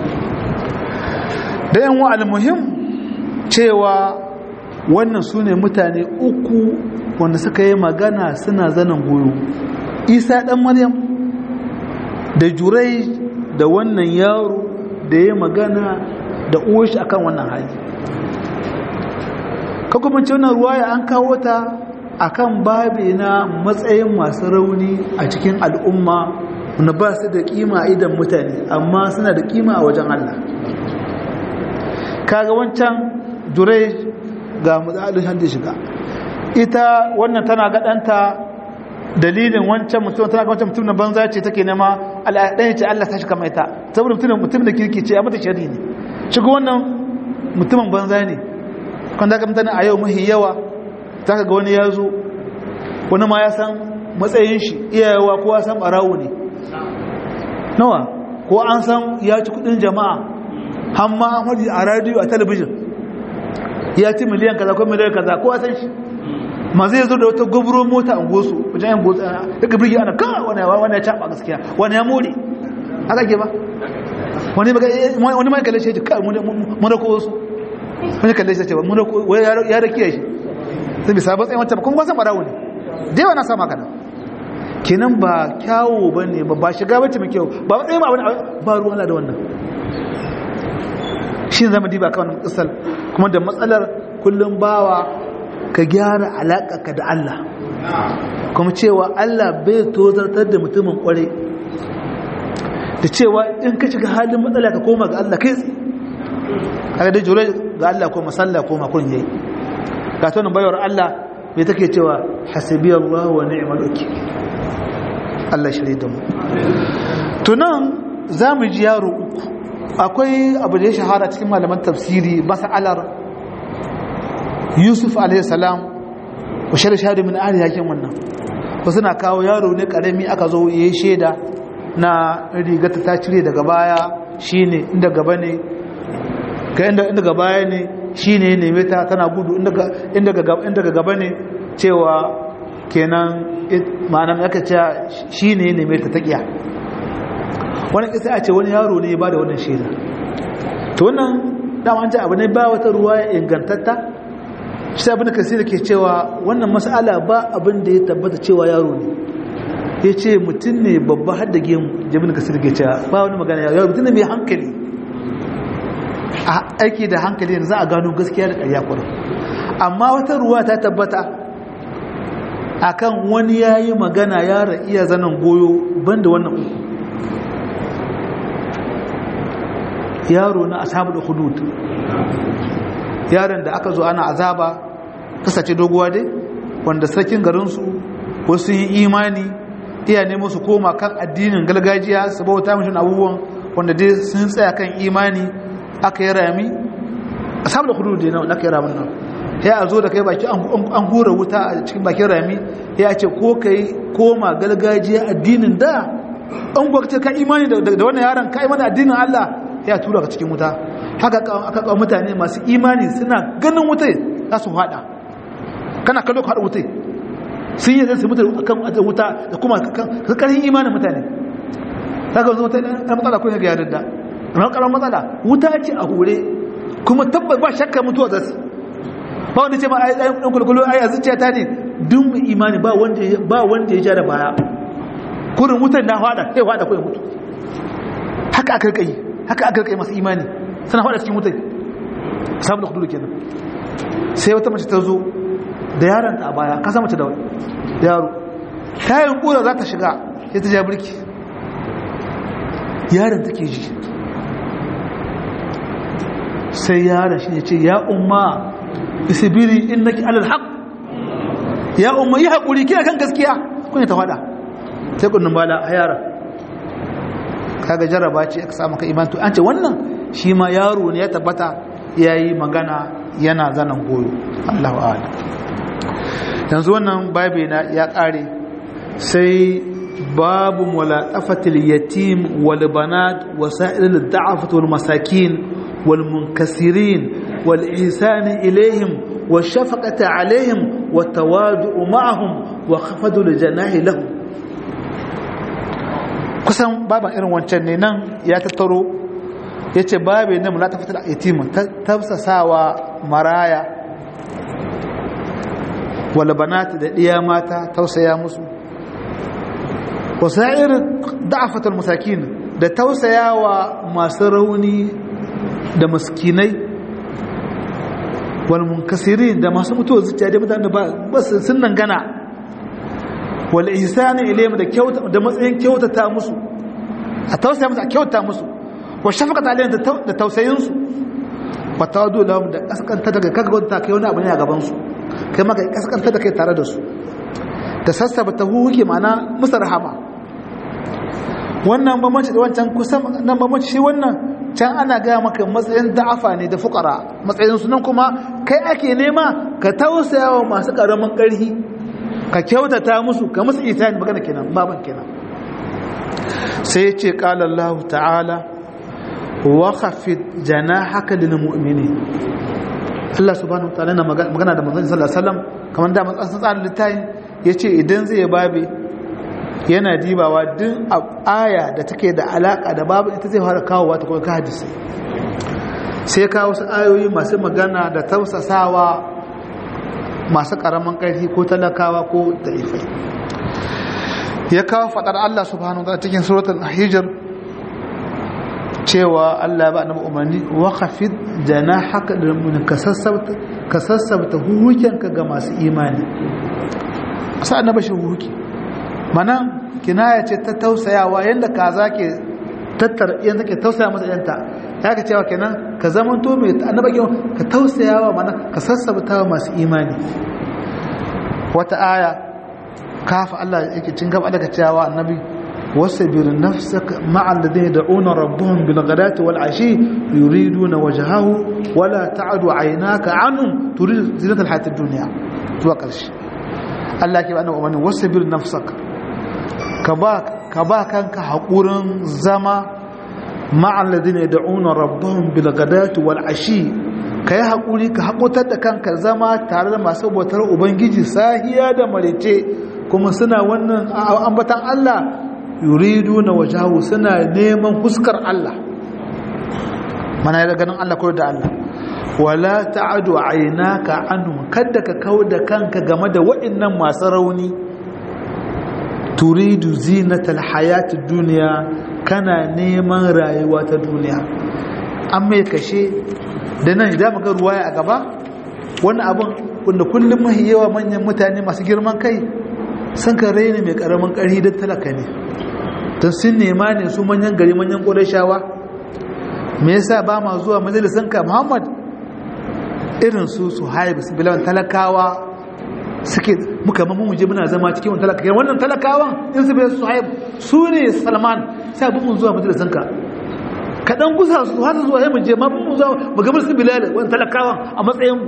da yan wa'al muhim cewa wannan su ne mutane uku wanda suka yi magana suna zanen goyo isa dan maryam da jurai da wannan yaro da ya magana da uwashi akan wannan hali ka kuma ce wannan ruwaya an kawo ta akan babi na matsayin masu rauni a cikin al'umma wanda ba su da kima a idan mutane amma suna da kima a wajen Allah kaga wancan jurai ga matsalin handi shiga ita wannan tana gaɗanta dalilin wancan mutum tana ga wancan mutum na banza ce take nema al'adai ce Allah ta shi kama ita saboda mutum mutum da kirki ce a mata shari ne shiga wannan mutumin banza ne kan daga mutane a yau mahi yawa za ka ga wani ya zo wani ma ya san matsayin shi iyayewa ko ya san ɓarawo ne nawa ko an san ya ci kudin jama'a hamma an hadi a radiyo a talabijin ya ci miliyan kaza ko miliyan kaza ko san shi ma zai zo da wata gobro mota a gosu wajen yan gosu daga birgi ana kan wani wani ya caɓa gaskiya wani ya more haka ke ba wani mai kalle shi ya ce kai mun rako wasu wani kalle shi ya ce mun rako ya rakiya shi sai bisa ba tsayin wancan kuma kwasan barawo ne da yawa na sama kana kenan ba kyawo ba ne ba ba shiga bace mai kyau ba tsayin ba ba ruwan da wannan shi zama diba kawai kisal kuma da matsalar kullum bawa ka gyara alaƙa da Allah kuma cewa Allah bai tozartar da mutumin kware da cewa in ka shiga halin matsala ka koma ga Allah kai tsaye kaga dai jure ga Allah ko masalla ko makon yayi ga tonin bayar Allah mai take cewa hasibi Allah wa ni'mal wakil Allah shirye da mu tunan zamu ji yaro uku akwai abu da ya shahara cikin malaman tafsiri mas'alar Yusuf alaihi salam wa shahadu min ahli yakin wannan wasu na kawo yaro ne karami aka zo yayi sheda na rigata ta cire daga baya shine inda gaba ne ka inda inda gaba ne shi ne neme ta tana gudu inda ga gaba ne cewa kenan ma'anan aka ce shi ne neme ta taƙiya wani ƙasa a ce wani yaro ne ba da wannan shaida to wannan dama an ce abu ne ba wata ruwa ya ingantatta shi abin da kasi da ke cewa wannan mas'ala ba abin da ya tabbata cewa yaro ne ya ce mutum ne babba har da gemu jami'in kasi da ke cewa ba wani magana yaro mutum ne mai hankali a aiki da hankali yanzu za a gano gaskiya da ƙarya kwarar amma wata ruwa ta tabbata akan wani ya yi magana yara iya zanen goyo banda wannan uku yaro na asabu da hudud yaron da aka zo ana azaba kasace doguwa dai wanda sarkin garinsu wasu yi imani iya nemo su koma kan addinin gargajiya su bauta mishin abubuwan wanda dai sun tsaya kan imani aka yi rami a samun da kudu da na kai ramin nan ya a zo da kai baki an hura wuta a cikin bakin rami ya ce ko ka yi koma galgajiya addinin da an gwakce ka imani da wannan yaron ka imani addinin allah ya tura ka cikin wuta haka aka kawo mutane masu imani suna ganin wutai za su haɗa kana kallo ka haɗa wutai sun yi zai su mutu kan wuta da kuma karkarin imanin mutane ta ga zuwa ta ɗan matsala kun ya yarda ran karan matsala wuta ce a hure kuma tabbas ba shakka mutuwa zasu ba wanda ce ma ai dan kulkulu ai azuciya ta ne duk mu imani ba wanda ba wanda ya ja da baya kurin wutar na fada sai fada ko ya mutu haka aka kai haka aka kai masu imani sana fada cikin wutar sabu da kudu kenan sai wata mace ta zo da yaron ta a baya ka san mace da yaro ta yi kura za ta shiga sai ta ja birki yaron take ji sai yaron shi ne ce ya umma isibiri innaki alal haq ya umma yi haƙuri kina kan gaskiya kun ta faɗa sai kunnin bala a yaron kaga jarraba ce aka samu ka imantu an ce wannan shi ma yaro ne ya tabbata ya yi magana yana zanen goyo Allah wa'ala yanzu wannan babi na ya ƙare sai babu mulaqafatil yatim wal banat wasa'il da'afat wal masakin wal munkasirin wal ihsan ilayhim wa shafaqata alayhim wa tawadu'u ma'ahum wa khafadu li janahi lahum kusan baban irin wancan ne nan ya tattaro yace babe na mulaqafatil yatim tafsasawa maraya wal banat da diya mata tausaya musu wasa'ir da'afatul masakin da tausayawa masu rauni da maskinai wal munkasirin da masu mutuwa zuciya da mutane ba su sun nan gana wal ihsani ilayhim da kyauta da matsayin kyautata musu a tausaya musu a kyauta musu wa shafaqata alayhim da tausayin su wa tawadu lahum da kaskanta daga kaga wanda kai wani abu ne a gaban su kai maka kaskanta da kai tare da su da sassaba ta huke mana musu rahama wannan bambanci da wancan kusan nan bambanci shi wannan can ana gaya maka matsayin da'afa ne da fukara matsayin su nan kuma kai ake nema ka tausaya wa masu karamin karhi ka kyautata musu ka musu isani magana kenan baban kenan sai ya ce qala Allah ta'ala wa khafid janahaka lil mu'minin Allah subhanahu wataala na magana da manzon sallallahu alaihi wasallam kamar da matsan tsarin littafin yace idan zai babe yana dibawa duk aya da take da alaka da babu ita zai fara kawowa ta kuma hadisi sai kawo wasu ayoyi masu magana da tausasawa masu karamin ƙarfi ko talakawa ko taifai ya kawo faɗar Allah subhanahu wa cikin suratul hijr cewa Allah ba annabi umarni wa khafid janahaka lil kasassabta kasassabta huhukenka ga masu imani sai annabi shi huhuki mana kinaya ce ta tausayawa yanda kaza ke tattar yanda ke tausaya masa yanta ya ka cewa kenan ka zaman to mai annabi ka tausayawa mana ka sassabta masu imani wata aya kafa Allah yake cin gaba daga cewa annabi wasbir nafsaka ma'a alladhina yad'una rabbahum bil ghadati wal ashi yuriduna wajhahu wala ta'du 'aynaka 'anhum turid zinata al hayatid dunya zuwa karshe Allah ke bani umarni wasbir nafsaka ka ba ka ba kanka hakurin zama ma'a alladhina yad'una rabbahum bil ghadati wal ashi ka yi haƙuri ka haƙotar da kanka zama tare da masu bautar ubangiji sahiya da marice kuma suna wannan ambatan Allah yuridu na wajahu suna neman fuskar Allah mana da ganin Allah kawai da Allah wala ta'adu aynaka anhum kada ka kawo da kanka game da waɗannan masu rauni turidu zinatal hayatid duniya kana neman rayuwa ta duniya an mai kashe da nan idan muka ruwaya a gaba wani abin wanda kullum mahi yawa manyan mutane masu girman kai sun ka raini mai karamin ƙarfi don talaka ne don sun nema ne su manyan gari manyan ƙorashawa me yasa ba ma zuwa majalisan ka muhammad irin su su haibu su bilawan talakawa suke muka mamu muje muna zama cikin wani talaka wannan talakawan in su bai su haibu su ne salman sai abin mun zuwa majalisan ka kaɗan gusa su hasa zuwa ya muje ma mun zuwa magabar su bilal wani talakawan a matsayin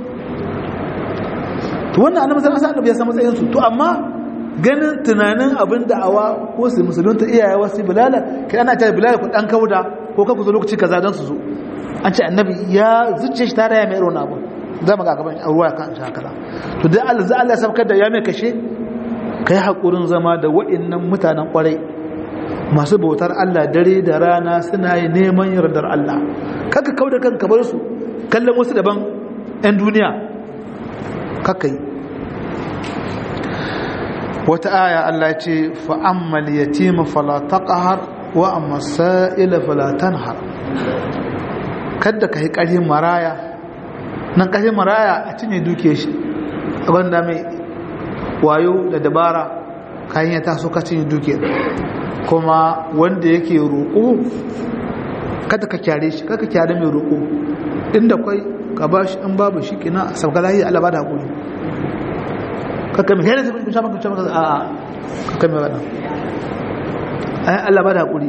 to wannan annabi sallallahu alaihi wasallam ya san matsayin su to amma ganin tunanin abin da'awa ko su musulunta iyaye wasu bilala kai ana ta bilala ku dan kauda ko ka ku zo lokaci kaza dan su zo an ce annabi ya zuciye shi tare ya mai irin abu za mu ga gaban ruwa kan shi haka to dai Allah za Allah ya sabkar da ya mai kashe kai hakurin zama da wa'annan mutanen kwarai masu bautar Allah dare da rana suna yi neman yardar Allah kaka kauda kanka bar su kallon wasu daban 'yan duniya kaka yi wata aya Allah ce fa'ammal yatima fala taqhar wa amma sa'ila fala tanhar kada ka yi ƙarfin maraya nan ƙarfin maraya a cinye duke shi abinda mai wayo da dabara kayan ya taso ka cinye duke kuma wanda yake roƙo kada ka kyare shi kada ka kyare mai roƙo inda kwai ka ba shi in babu shi kina sauka lahiya Allah ba da hakuri kakka mai hera zai shafa kuce maka a kakka mai wadda ayan Allah ba da hakuri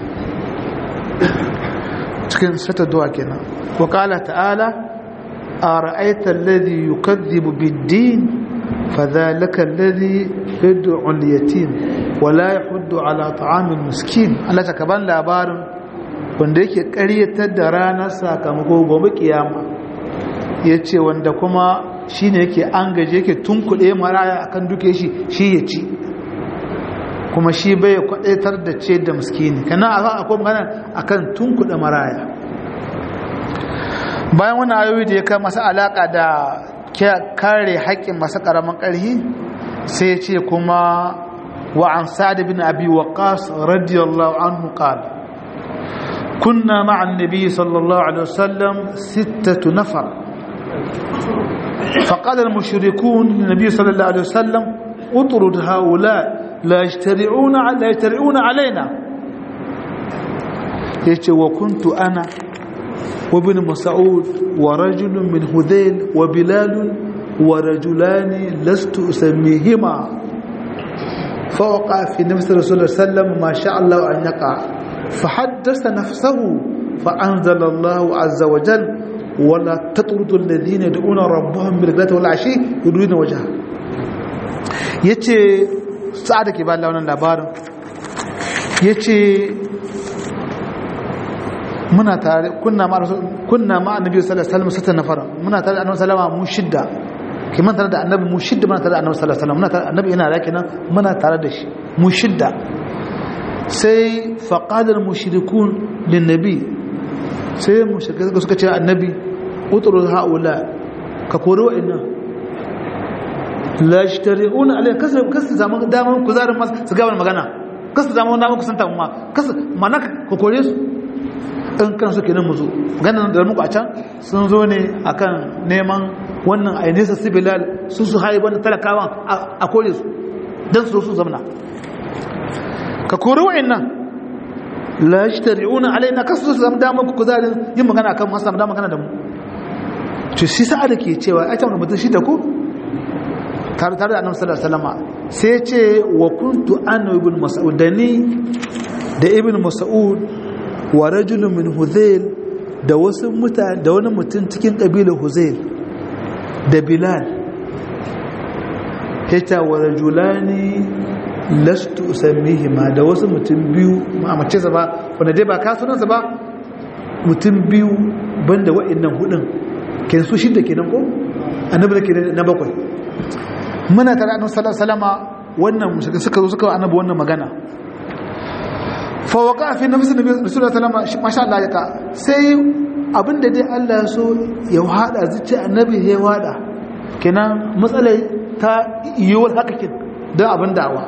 cikin sata duwa kenan wakala ta'ala a ra'aita alladhi yukadhibu bid-din fadhalika alladhi yad'u al-yatim wa la yahuddu ala ta'am al-miskin Allah ta kaban labarin wanda yake ƙaryatar da ranar sakamako gobe kiyama yace wanda kuma shine yake an gaje yake tunkuɗe maraya akan duke shi shi ya ci kuma shi bai kwadaitar da ce da miskini kana a akwai magana akan tunkuɗe maraya bayan wani ayoyi da ya kai masu alaƙa da kare haƙƙin masu ƙaramin ƙarfi sai ce kuma wa an sa'ad bin abi waqas radiyallahu anhu qala kunna ma'a an-nabi sallallahu alaihi wasallam sittatu nafar فقال المشركون للنبي صلى الله عليه وسلم اطرد هؤلاء لا يجترعون لا يجترعون علينا يجي وكنت انا وابن مسعود ورجل من هذيل وبلال ورجلان لست اسميهما فوقع في نفس الرسول صلى الله عليه وسلم ما شاء الله ان يقع فحدث نفسه فانزل الله عز وجل ولا تطردوا الذين يدعون ربهم بالغداة والعشي يريدون وجهه yace sa'ada ke ba wannan labarin yace muna tare kunna ma kunna ma annabi sallallahu alaihi wasallam sata nafara muna tare da annabi sallama mu shidda kiman tare da annabi mu shidda muna tare da annabi sallallahu alaihi wasallam muna tare annabi yana da kenan muna tare da shi mu shidda sai faqala al mushrikun lin nabi sai mushrikai suka ce annabi utru haula ka kore wa'annan la yashtari'una alai kasu kasu zaman daman kuzarin mas su ga magana kasu zaman daman kusanta ma kasu mana ka kore su in kan su kenan mu zo ganin da muku a can sun zo ne akan neman wannan ainisa sibilal su su haye wannan talakawan a kore su don su su zamana ka kore wa'annan la yashtari'una alaina kasu su zama damar ku kuzarin yin magana kan masu zama magana da mu to shi sa'a da ke cewa a can mutum shi da ku tare tare da annabi sallallahu alaihi wasallam sai ce wa kuntu ana ibn mas'ud da ni da ibn mas'ud wa rajulun min huzail da wasu mutane da wani mutum cikin kabilar huzail da bilal hita wa rajulani lastu usammihima da wasu mutum biyu ma mace sa ba wanda dai ba kasunansa ba mutum biyu banda wa'annan hudun ken su shidda kenan ko annabi da kenan na bakwai muna tare annabi sallallahu alaihi wasallama wannan mushrikai suka zo suka wa annabi wannan magana fa waqa fi nafsi nabi sallallahu alaihi wasallama masha Allah ya ka sai abinda dai Allah ya so ya hada zuci annabi ya wada kenan matsalai ta yiwuwar haka kin don abin da'awa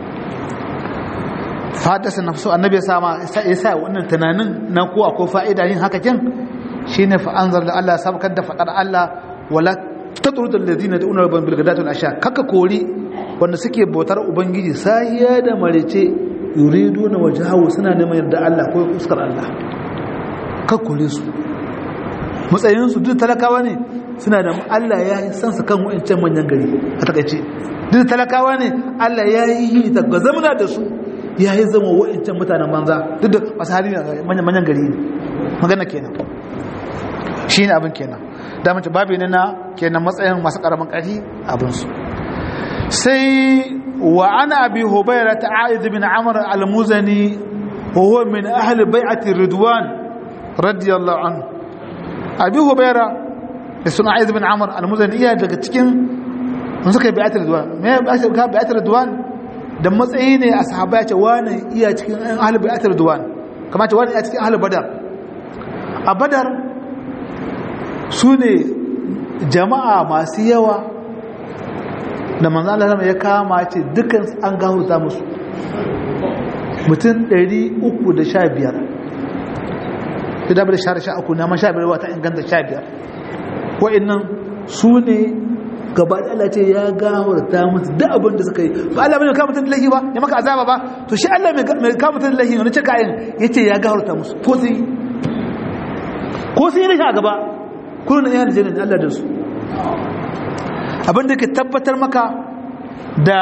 fadasa nafsu annabi ya sama ya sa wannan tunanin na ko akwai fa'ida yin haka kin shine fa anzar da Allah ya sabkar da fadar Allah wala tatrud alladhina da'una rabban bil ghadati wal asha kaka kori wanda suke bautar ubangiji sahiya da marece yuriduna wajhahu suna neman yarda Allah ko fuskar Allah kaka kore su matsayin su duk talakawa ne suna da Allah ya yi sansa kan wa'ancan manyan gari a takaice duk talakawa ne Allah ya yi ta ga zamana da su ya yi zama wa'ancan mutanen banza duk da masu hali manyan gari ne magana kenan shi ne abin kenan da mace babu ne na kenan matsayin masu karamin ƙarfi abinsu sai wa ana abi hubaira ta a'id bin amr al-muzani wa huwa min ahli bai'ati ridwan radiyallahu anhu abi hubaira da suna a'id bin amr al-muzani iya daga cikin mun suka bai'ati ridwan me ka bai'ati ridwan da matsayi ne a sahaba ya ce wani iya cikin ahli bai'ati ridwan kamar ce wani iya cikin ahli badar a badar su ne jama'a masu yawa da manzo Allah ya kama ce dukkan an gahuta musu mutum 315 da dabar share sha uku na ma sha biyar wata inganta sha biyar wa'annan su ne gaba da Allah ce ya gawarta musu duk abin da suka yi ba Allah mai kama mutum da lahi ba ya maka azaba ba to shi Allah mai kama mutum da lahi wani cika yin ya ce ya gawarta musu ko sun yi ko sun yi rashin a gaba kuna na yana jinin Allah da su abinda ke tabbatar maka da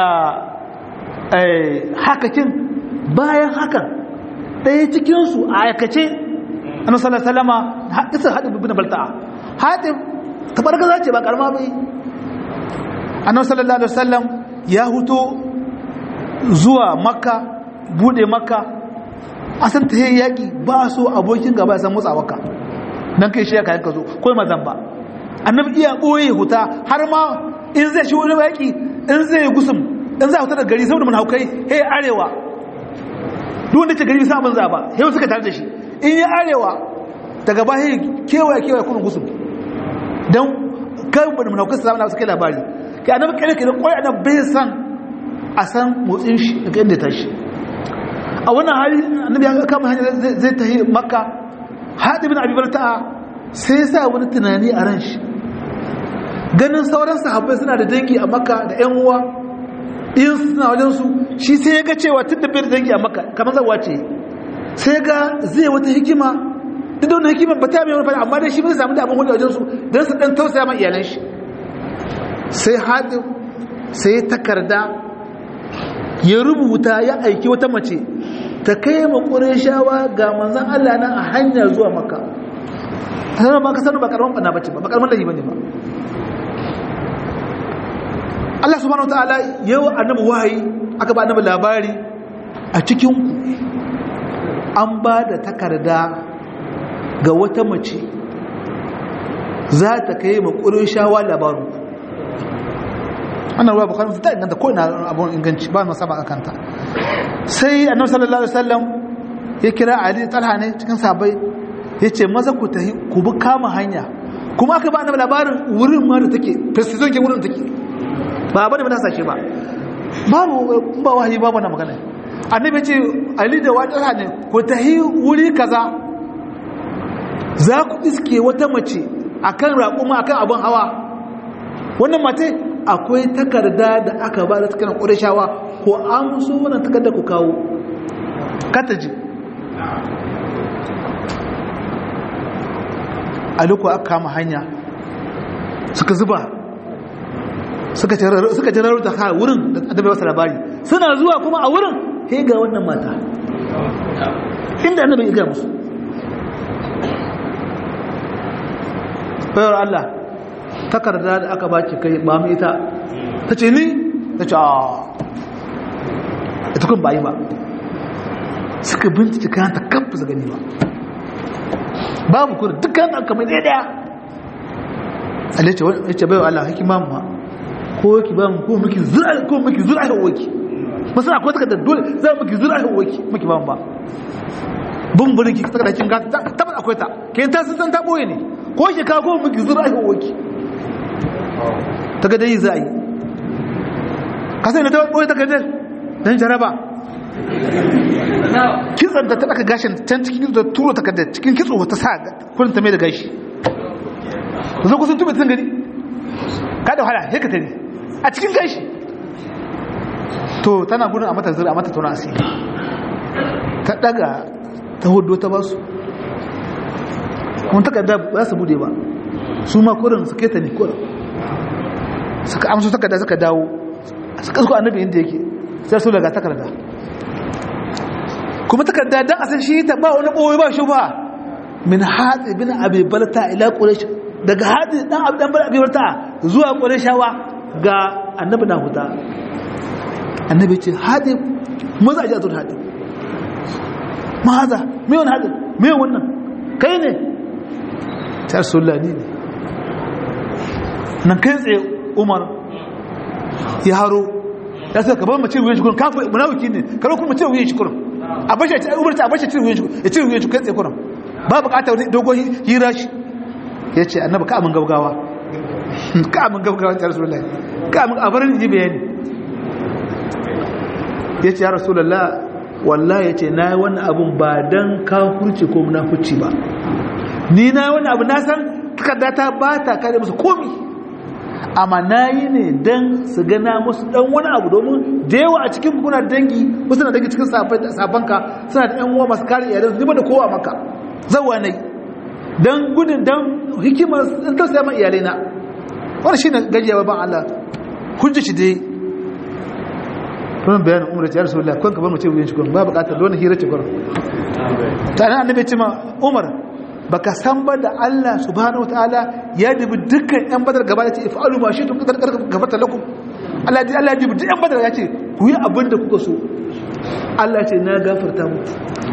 hakakin bayan hakan ɗaya cikinsu a aikace annabi sallallahu alaihi wasallama hadisa hadin ibn balta'a hadin tabargaza ce ba karama bai annabi sallallahu alaihi wasallam ya huto zuwa makka bude makka asan ta yaki ba so abokin gaba ya san motsawarka dan kai shi ya kayan ka zo ko mazan ba annabi iya boye huta har ma in zai shi wani yaki in zai yi gusum in za a huta da gari saboda mun haukai hey arewa duk wanda ce gari bisa abin za ba yau suka tare da shi in yi arewa daga bayan kewaye kewaye kuna gusum don kan bada mun haukai su zama na suka labari kai annabi kare kare kwai annabi bai san a san motsin shi daga inda ta shi a wannan hali annabi ya kama hanyar zai tafi makka haɗi bin abubuwar ta'a sai sa wani tunani a ran shi ganin sauran sahabbai suna da dangi a makka da yan uwa in suna wajen su shi sai ya ga cewa tun da bai da dangi a makka kamar zawa ce sai ga zai wata hikima duk da wani hikima ba ta mai wani fara amma dai shi bai samu da abin hudu wajen su don su dan tausaya ma iyalan shi sai haɗi sai takarda ya rubuta ya aiki wata mace ta kai ma shawa ga manzan Allah nan a hanya zuwa maka a sanar ba ka sanar ba karman bana bace ba ba karman lahi bane ba Allah subhanahu wa ta'ala yau annabi wahayi aka ba annabi labari a cikin ku an ba da takarda ga wata mace za ta kai makurin shawa labarin wannan ruwa bukari fita inganta ko ina abun inganci ba na sama kanta sai annabi sallallahu alaihi wasallam ya kira ali talha ne cikin sabai ya ce maza ku tahi ku bi kama hanya kuma aka ba annabi labarin wurin ma da take precision ke wurin take ba bane ba sashe ba babu ba wahayi babu na magana annabi ce ali da wata ne ku tahi wuri kaza za ku iske wata mace akan raƙuma akan abin hawa wannan mace akwai takarda da aka ba da takarar ƙurashawa ko an so wannan takarda ku kawo kataji a duk aka kama hanya suka zuba suka jirar da ha wurin da adabai wasu labari suna zuwa kuma a wurin he ga wannan mata inda annabi ya ga musu bayar Allah takarda da aka baki kai ba mu ita ta ce ni ta ce a ita kun bayi ba suka bincike kayan ta kamfa su gani ba babu kuma dukkan aka mai ɗaya ɗaya alace ya ce bayan Allah haki mamu ma ko ki ba mu ko muki zura ko muki zura a waki masu akwai takardar dole za mu ki zura a waki muki ba mu ba bumburin ki takardar kin gata tabbata akwai ta kayan ta sun ta boye ne ko shi ka ko muki zura a waki ta ga dai za a yi ka sai na ta boye takardar dan jaraba kitsan da ta ɗaka gashin can cikin kitso da turo takardar cikin kitso ta sa kurin ta mai da gashi da zo kusan tube tun gani ka da wahala sai ka tare a cikin gashi to tana gudun a mata zira a mata tona asiri ta ɗaga ta hudu ta basu kuma takarda ba su bude ba su ma kurin su keta ne kurin suka amsu takarda suka dawo suka suka annabi inda yake sai su daga takarda kuma takarda dan asan shi ta ba wani boye ba shi ba min hadi bin abi balta ila quraish daga hadi dan abi dan abi balta zuwa qurayshawa ga annabi na huta annabi ce hadi maza ji azur hadi ma hada me wannan hadi me wannan kai ne ta rasulullahi ne nan kai tsaye umar ya haro ya sai ka bar mace wuyan shi kurin kafin munafiki ne karo kuma mace wuyan shi kurin a bashi a umarta a bashi cire wuyan shi ya cire wuyan shi kai tsaye kurin ba bukatar dogon hira shi ya ce annaba ka amin gaugawa ka amin gaugawa ta rasulullah ka amin abarin ji bayani ya ce ya rasulullah wallahi ya ce na yi wannan abun ba don kafurci ko munafurci ba ni na yi wannan abu na san takardata ba ta kare musu komi amma na yi ne don su gana musu dan wani abu domin da yawa a cikin kuna dangi wasu na dangi cikin sabanka suna da yan uwa masu kare iyalansu ni da kowa maka zawa ne don gudun don hikimar in ta sayan iyalai na wani shi ne gajiya ban Allah hujji shi dai kuma bayanin umar ya rasu kwan ka bar mace wuyan shi kwan ba bukatar don hira ce kwan ta nan annabi ce ma umar baka san ba da Allah subhanahu wataala ya dubi dukkan yan badar gaba ya ce ifa'alu ma shi tun kadar gabata lakum Allah ya Allah ya dubi duk yan badar ya ce ku yi abin da kuka so Allah ce na gafarta muku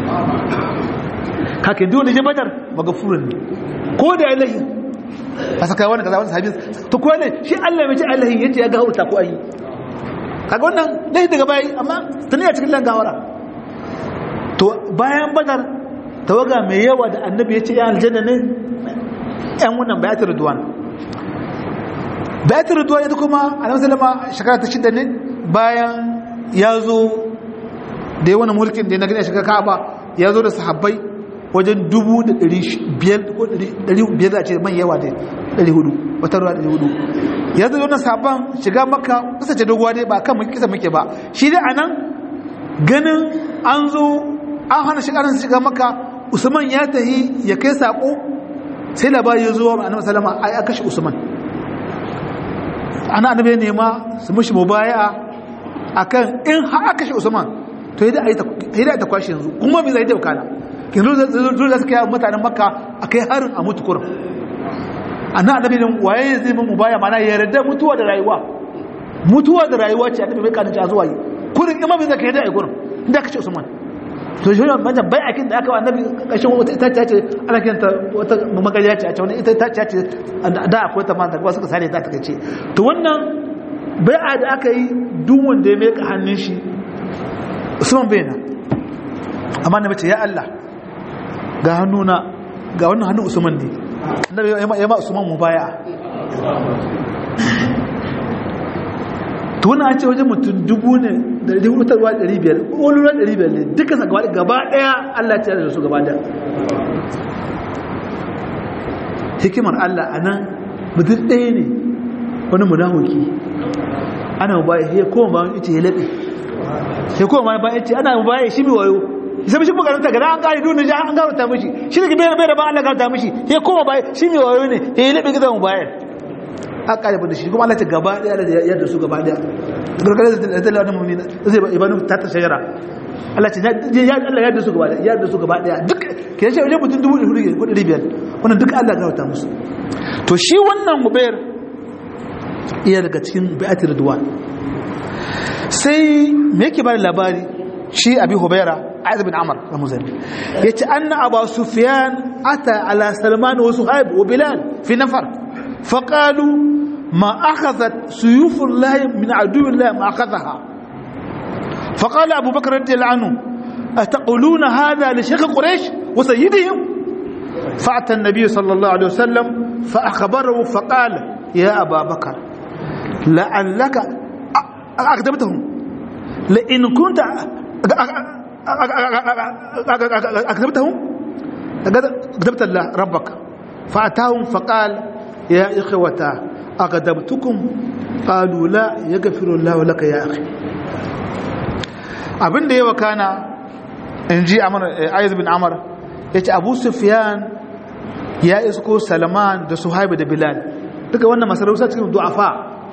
kakin duk wanda je badar magafurin ne ko da ilahi a saka wani kaza wani sahabi to ko ne shi Allah mai ce Allah yace ya gafarta ko ayi kaga wannan dai daga bayi amma tuni a cikin langawara to bayan badar tawaga mai yawa da annabi ya ce ya aljanna ne yan wannan bayatul ridwan bayatul ridwan ita kuma annabi sallama shekara ta shida ne bayan ya zo da yawan mulkin da na gani a shekara ka'aba ya zo da sahabbai wajen dubu da ɗari biyar ko ɗari biyar da ce man yawa da ɗari hudu wata ruwa ɗari hudu ya zo wannan sabon shiga maka kasance doguwa dai ba kan kisa muke ba shi dai a nan ganin an zo an hana shiga shiga maka usman ya tahi ya kai sako sai labari ya zo wa annabi sallama ai aka kashe usman ana annabi ya nema su mushi mubaya'a akan in har aka kashe usman to yadda ayi ta ta kwashi yanzu kuma me zai da kana yanzu zai da suka yi mutanen makka akai harin a mutu kurum annabi annabi ne waye zai mu mubaya mana ya yarda mutuwa da rayuwa mutuwa da rayuwa ce annabi bai kanin zuwa yi kurin imam zai kai da ai kurum inda kace usman to shi wannan banjan bai akin da aka wa annabi kashin wata itaciya ce ana kiranta wata magariya ce a ce wani ita itaciya ce da akwai ta manta kuma suka sare ta ta kace to wannan bai'a da aka yi duk wanda ya meka hannun shi Usman bai na amma na mace ya Allah ga hannuna ga wannan hannun Usman ne annabi ya ma Usman mu baya to wannan an ce wajen mutum dubu ne da hutarwa 500 ƙolura 500 ne duka gaba gaba daya Allah ta da su gaba daya hikimar Allah a nan mutum ɗaya ne wani munahuki ana baya ya koma bayan ita ya laɓe ya koma bayan ita ana baya shi mai wayo isa mishi bukaranta ga an kare duniya an garanta mishi shi ne bai bai da ba Allah garanta mishi ya koma baya shi mai wayo ne ya laɓe gidan mu bayan aka kare da shi kuma Allah ta gaba daya da yadda su gaba daya gargare da da da mu'mini zai ba ibanu ta ta shajara Allah ce ya Allah yadda su gaba daya yadda su gaba daya duk ke shi wajen mutum dubu hudu ko ɗari biyar wannan duk Allah garanta musu to shi wannan mubayar iya daga cikin bai'atir ridwan sai me yake bada labari shi abi hubaira aiz bin amr al-muzani yace anna abu sufyan ata ala salman wa suhaib wa bilal fi nafar faqalu ma akhadhat suyuf allah min adu allah ma akhadhaha فقال أبو بكر رضي الله عنه أتقولون هذا لشيخ قريش وسيدهم فأتى النبي صلى الله عليه وسلم فأخبره فقال يا أبا بكر لعلك أقدمتهم لئن كنت أقدمتهم أقدمت الله ربك فأتاهم فقال يا إخوة أقدمتكم قالوا لا يغفر الله لك يا أخي abin da ya wakana in ji ayyaz bin amar ya ce abu sufiyan ya isko salman da suhaibu da bilal duka wannan masarauta cikin du'afa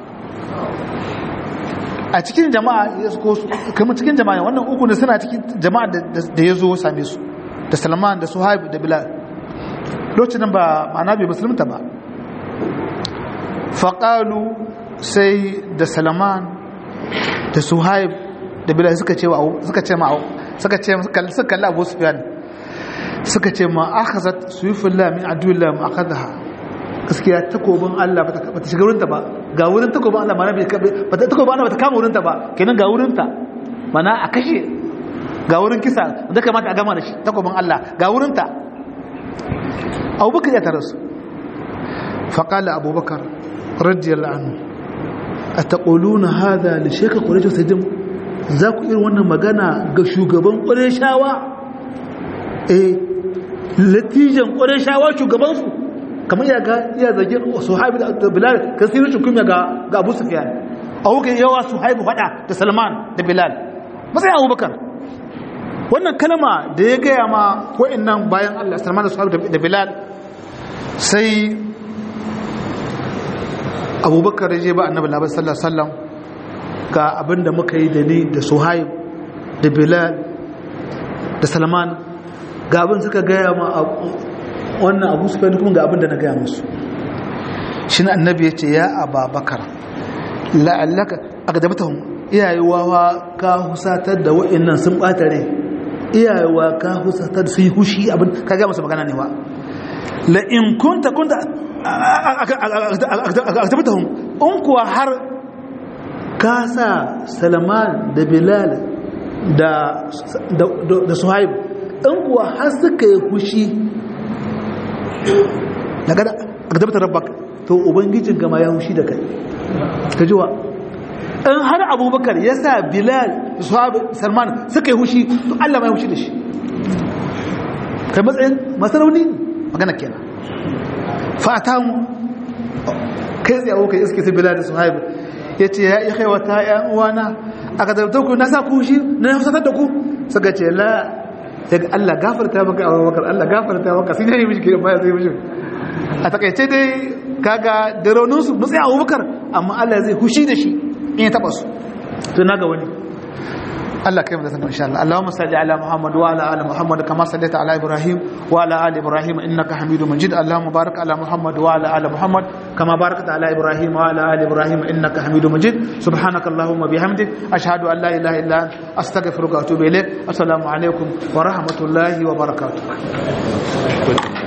a cikin jama'a ya isko kamar cikin jama'a wannan uku ne suna cikin jama'a da ya zo same su da salman da suhaibu da bilal lokacin ba ma'ana bai musulunta ba faƙalu sai da salman da suhaibu da bilal suka ce suka ce ma suka ce suka kalli abu sufyan suka ce ma akhazat suyufillah min aduillah ma akhadha gaskiya takobin Allah bata bata shiga wurinta ba ga wurin takobin Allah mana bai bata takobin Allah bata kama wurinta ba kenan ga wurinta mana a kashe ga wurin kisa da kamata a gama da shi takobin Allah ga wurinta Abubakar ya tarasu faqala Abubakar radiyallahu anhu ataquluna hadha li shaykh quraish sajim za ku irin wannan magana ga shugaban ƙwarishawa eh latijan ƙwarishawa shugabansu kamar ya ga iya zagin suhaibu da bilal kan sai rushin kuma ga ga abu sufiyan a wuka yawa suhaibu faɗa da salman da bilal matsayin abubakar wannan kalma da ya gaya ma nan bayan allah salman da suhaibu da bilal sai abubakar ya je ba annabi labar sallallahu alaihi wasallam ga abin da muka yi da ni da suhaib da bilal da salman ga abin suka gaya ma wannan abu su kuma ga abin da na gaya musu shi na annabi ya ce ya ababakar la'allaka a ga dabata iyayewa ka husatar da wa'annan sun ɓata rai iyayewa ka husatar su yi hushi abin ka gaya musu magana ne wa la'in kunta kunta a dabata in kuwa har ka sa salman da bilal da suhaib in kuwa har suka yi fushi daga agdabta rabbak to ubangijin gama ya fushi da kai ka jiwa in har abubakar ya sa bilal da suhaib salman suka yi fushi to allah ma ya fushi da shi kai matsayin masarauni magana kenan fata mu kai tsaye abokan iske su bilal da suhaib ya ce ya iya wata ‘yan uwana a ka ku na sa ku shi na ya fusatar da ku suka ce la ya ga Allah gafarta maka a wakar Allah gafarta maka sun yi mishi kiran baya zai mishi a takaice dai kaga da rauninsu matsayi a wakar amma Allah zai hushi da shi in ya taba su to na ga wani Allah kai mu da sanin insha Allah Allahumma salli ala Muhammad wa ala ali Muhammad kama sallaita ala Ibrahim wa ala ali Ibrahim innaka Hamidum Majid Allahumma barik ala Muhammad wa ala ali Muhammad kama barakta ala Ibrahim wa ala ali Ibrahim innaka Hamidum Majid subhanaka Allahumma bihamdik ashhadu an la ilaha illa anta astaghfiruka wa atubu ilaik assalamu alaikum wa rahmatullahi wa barakatuh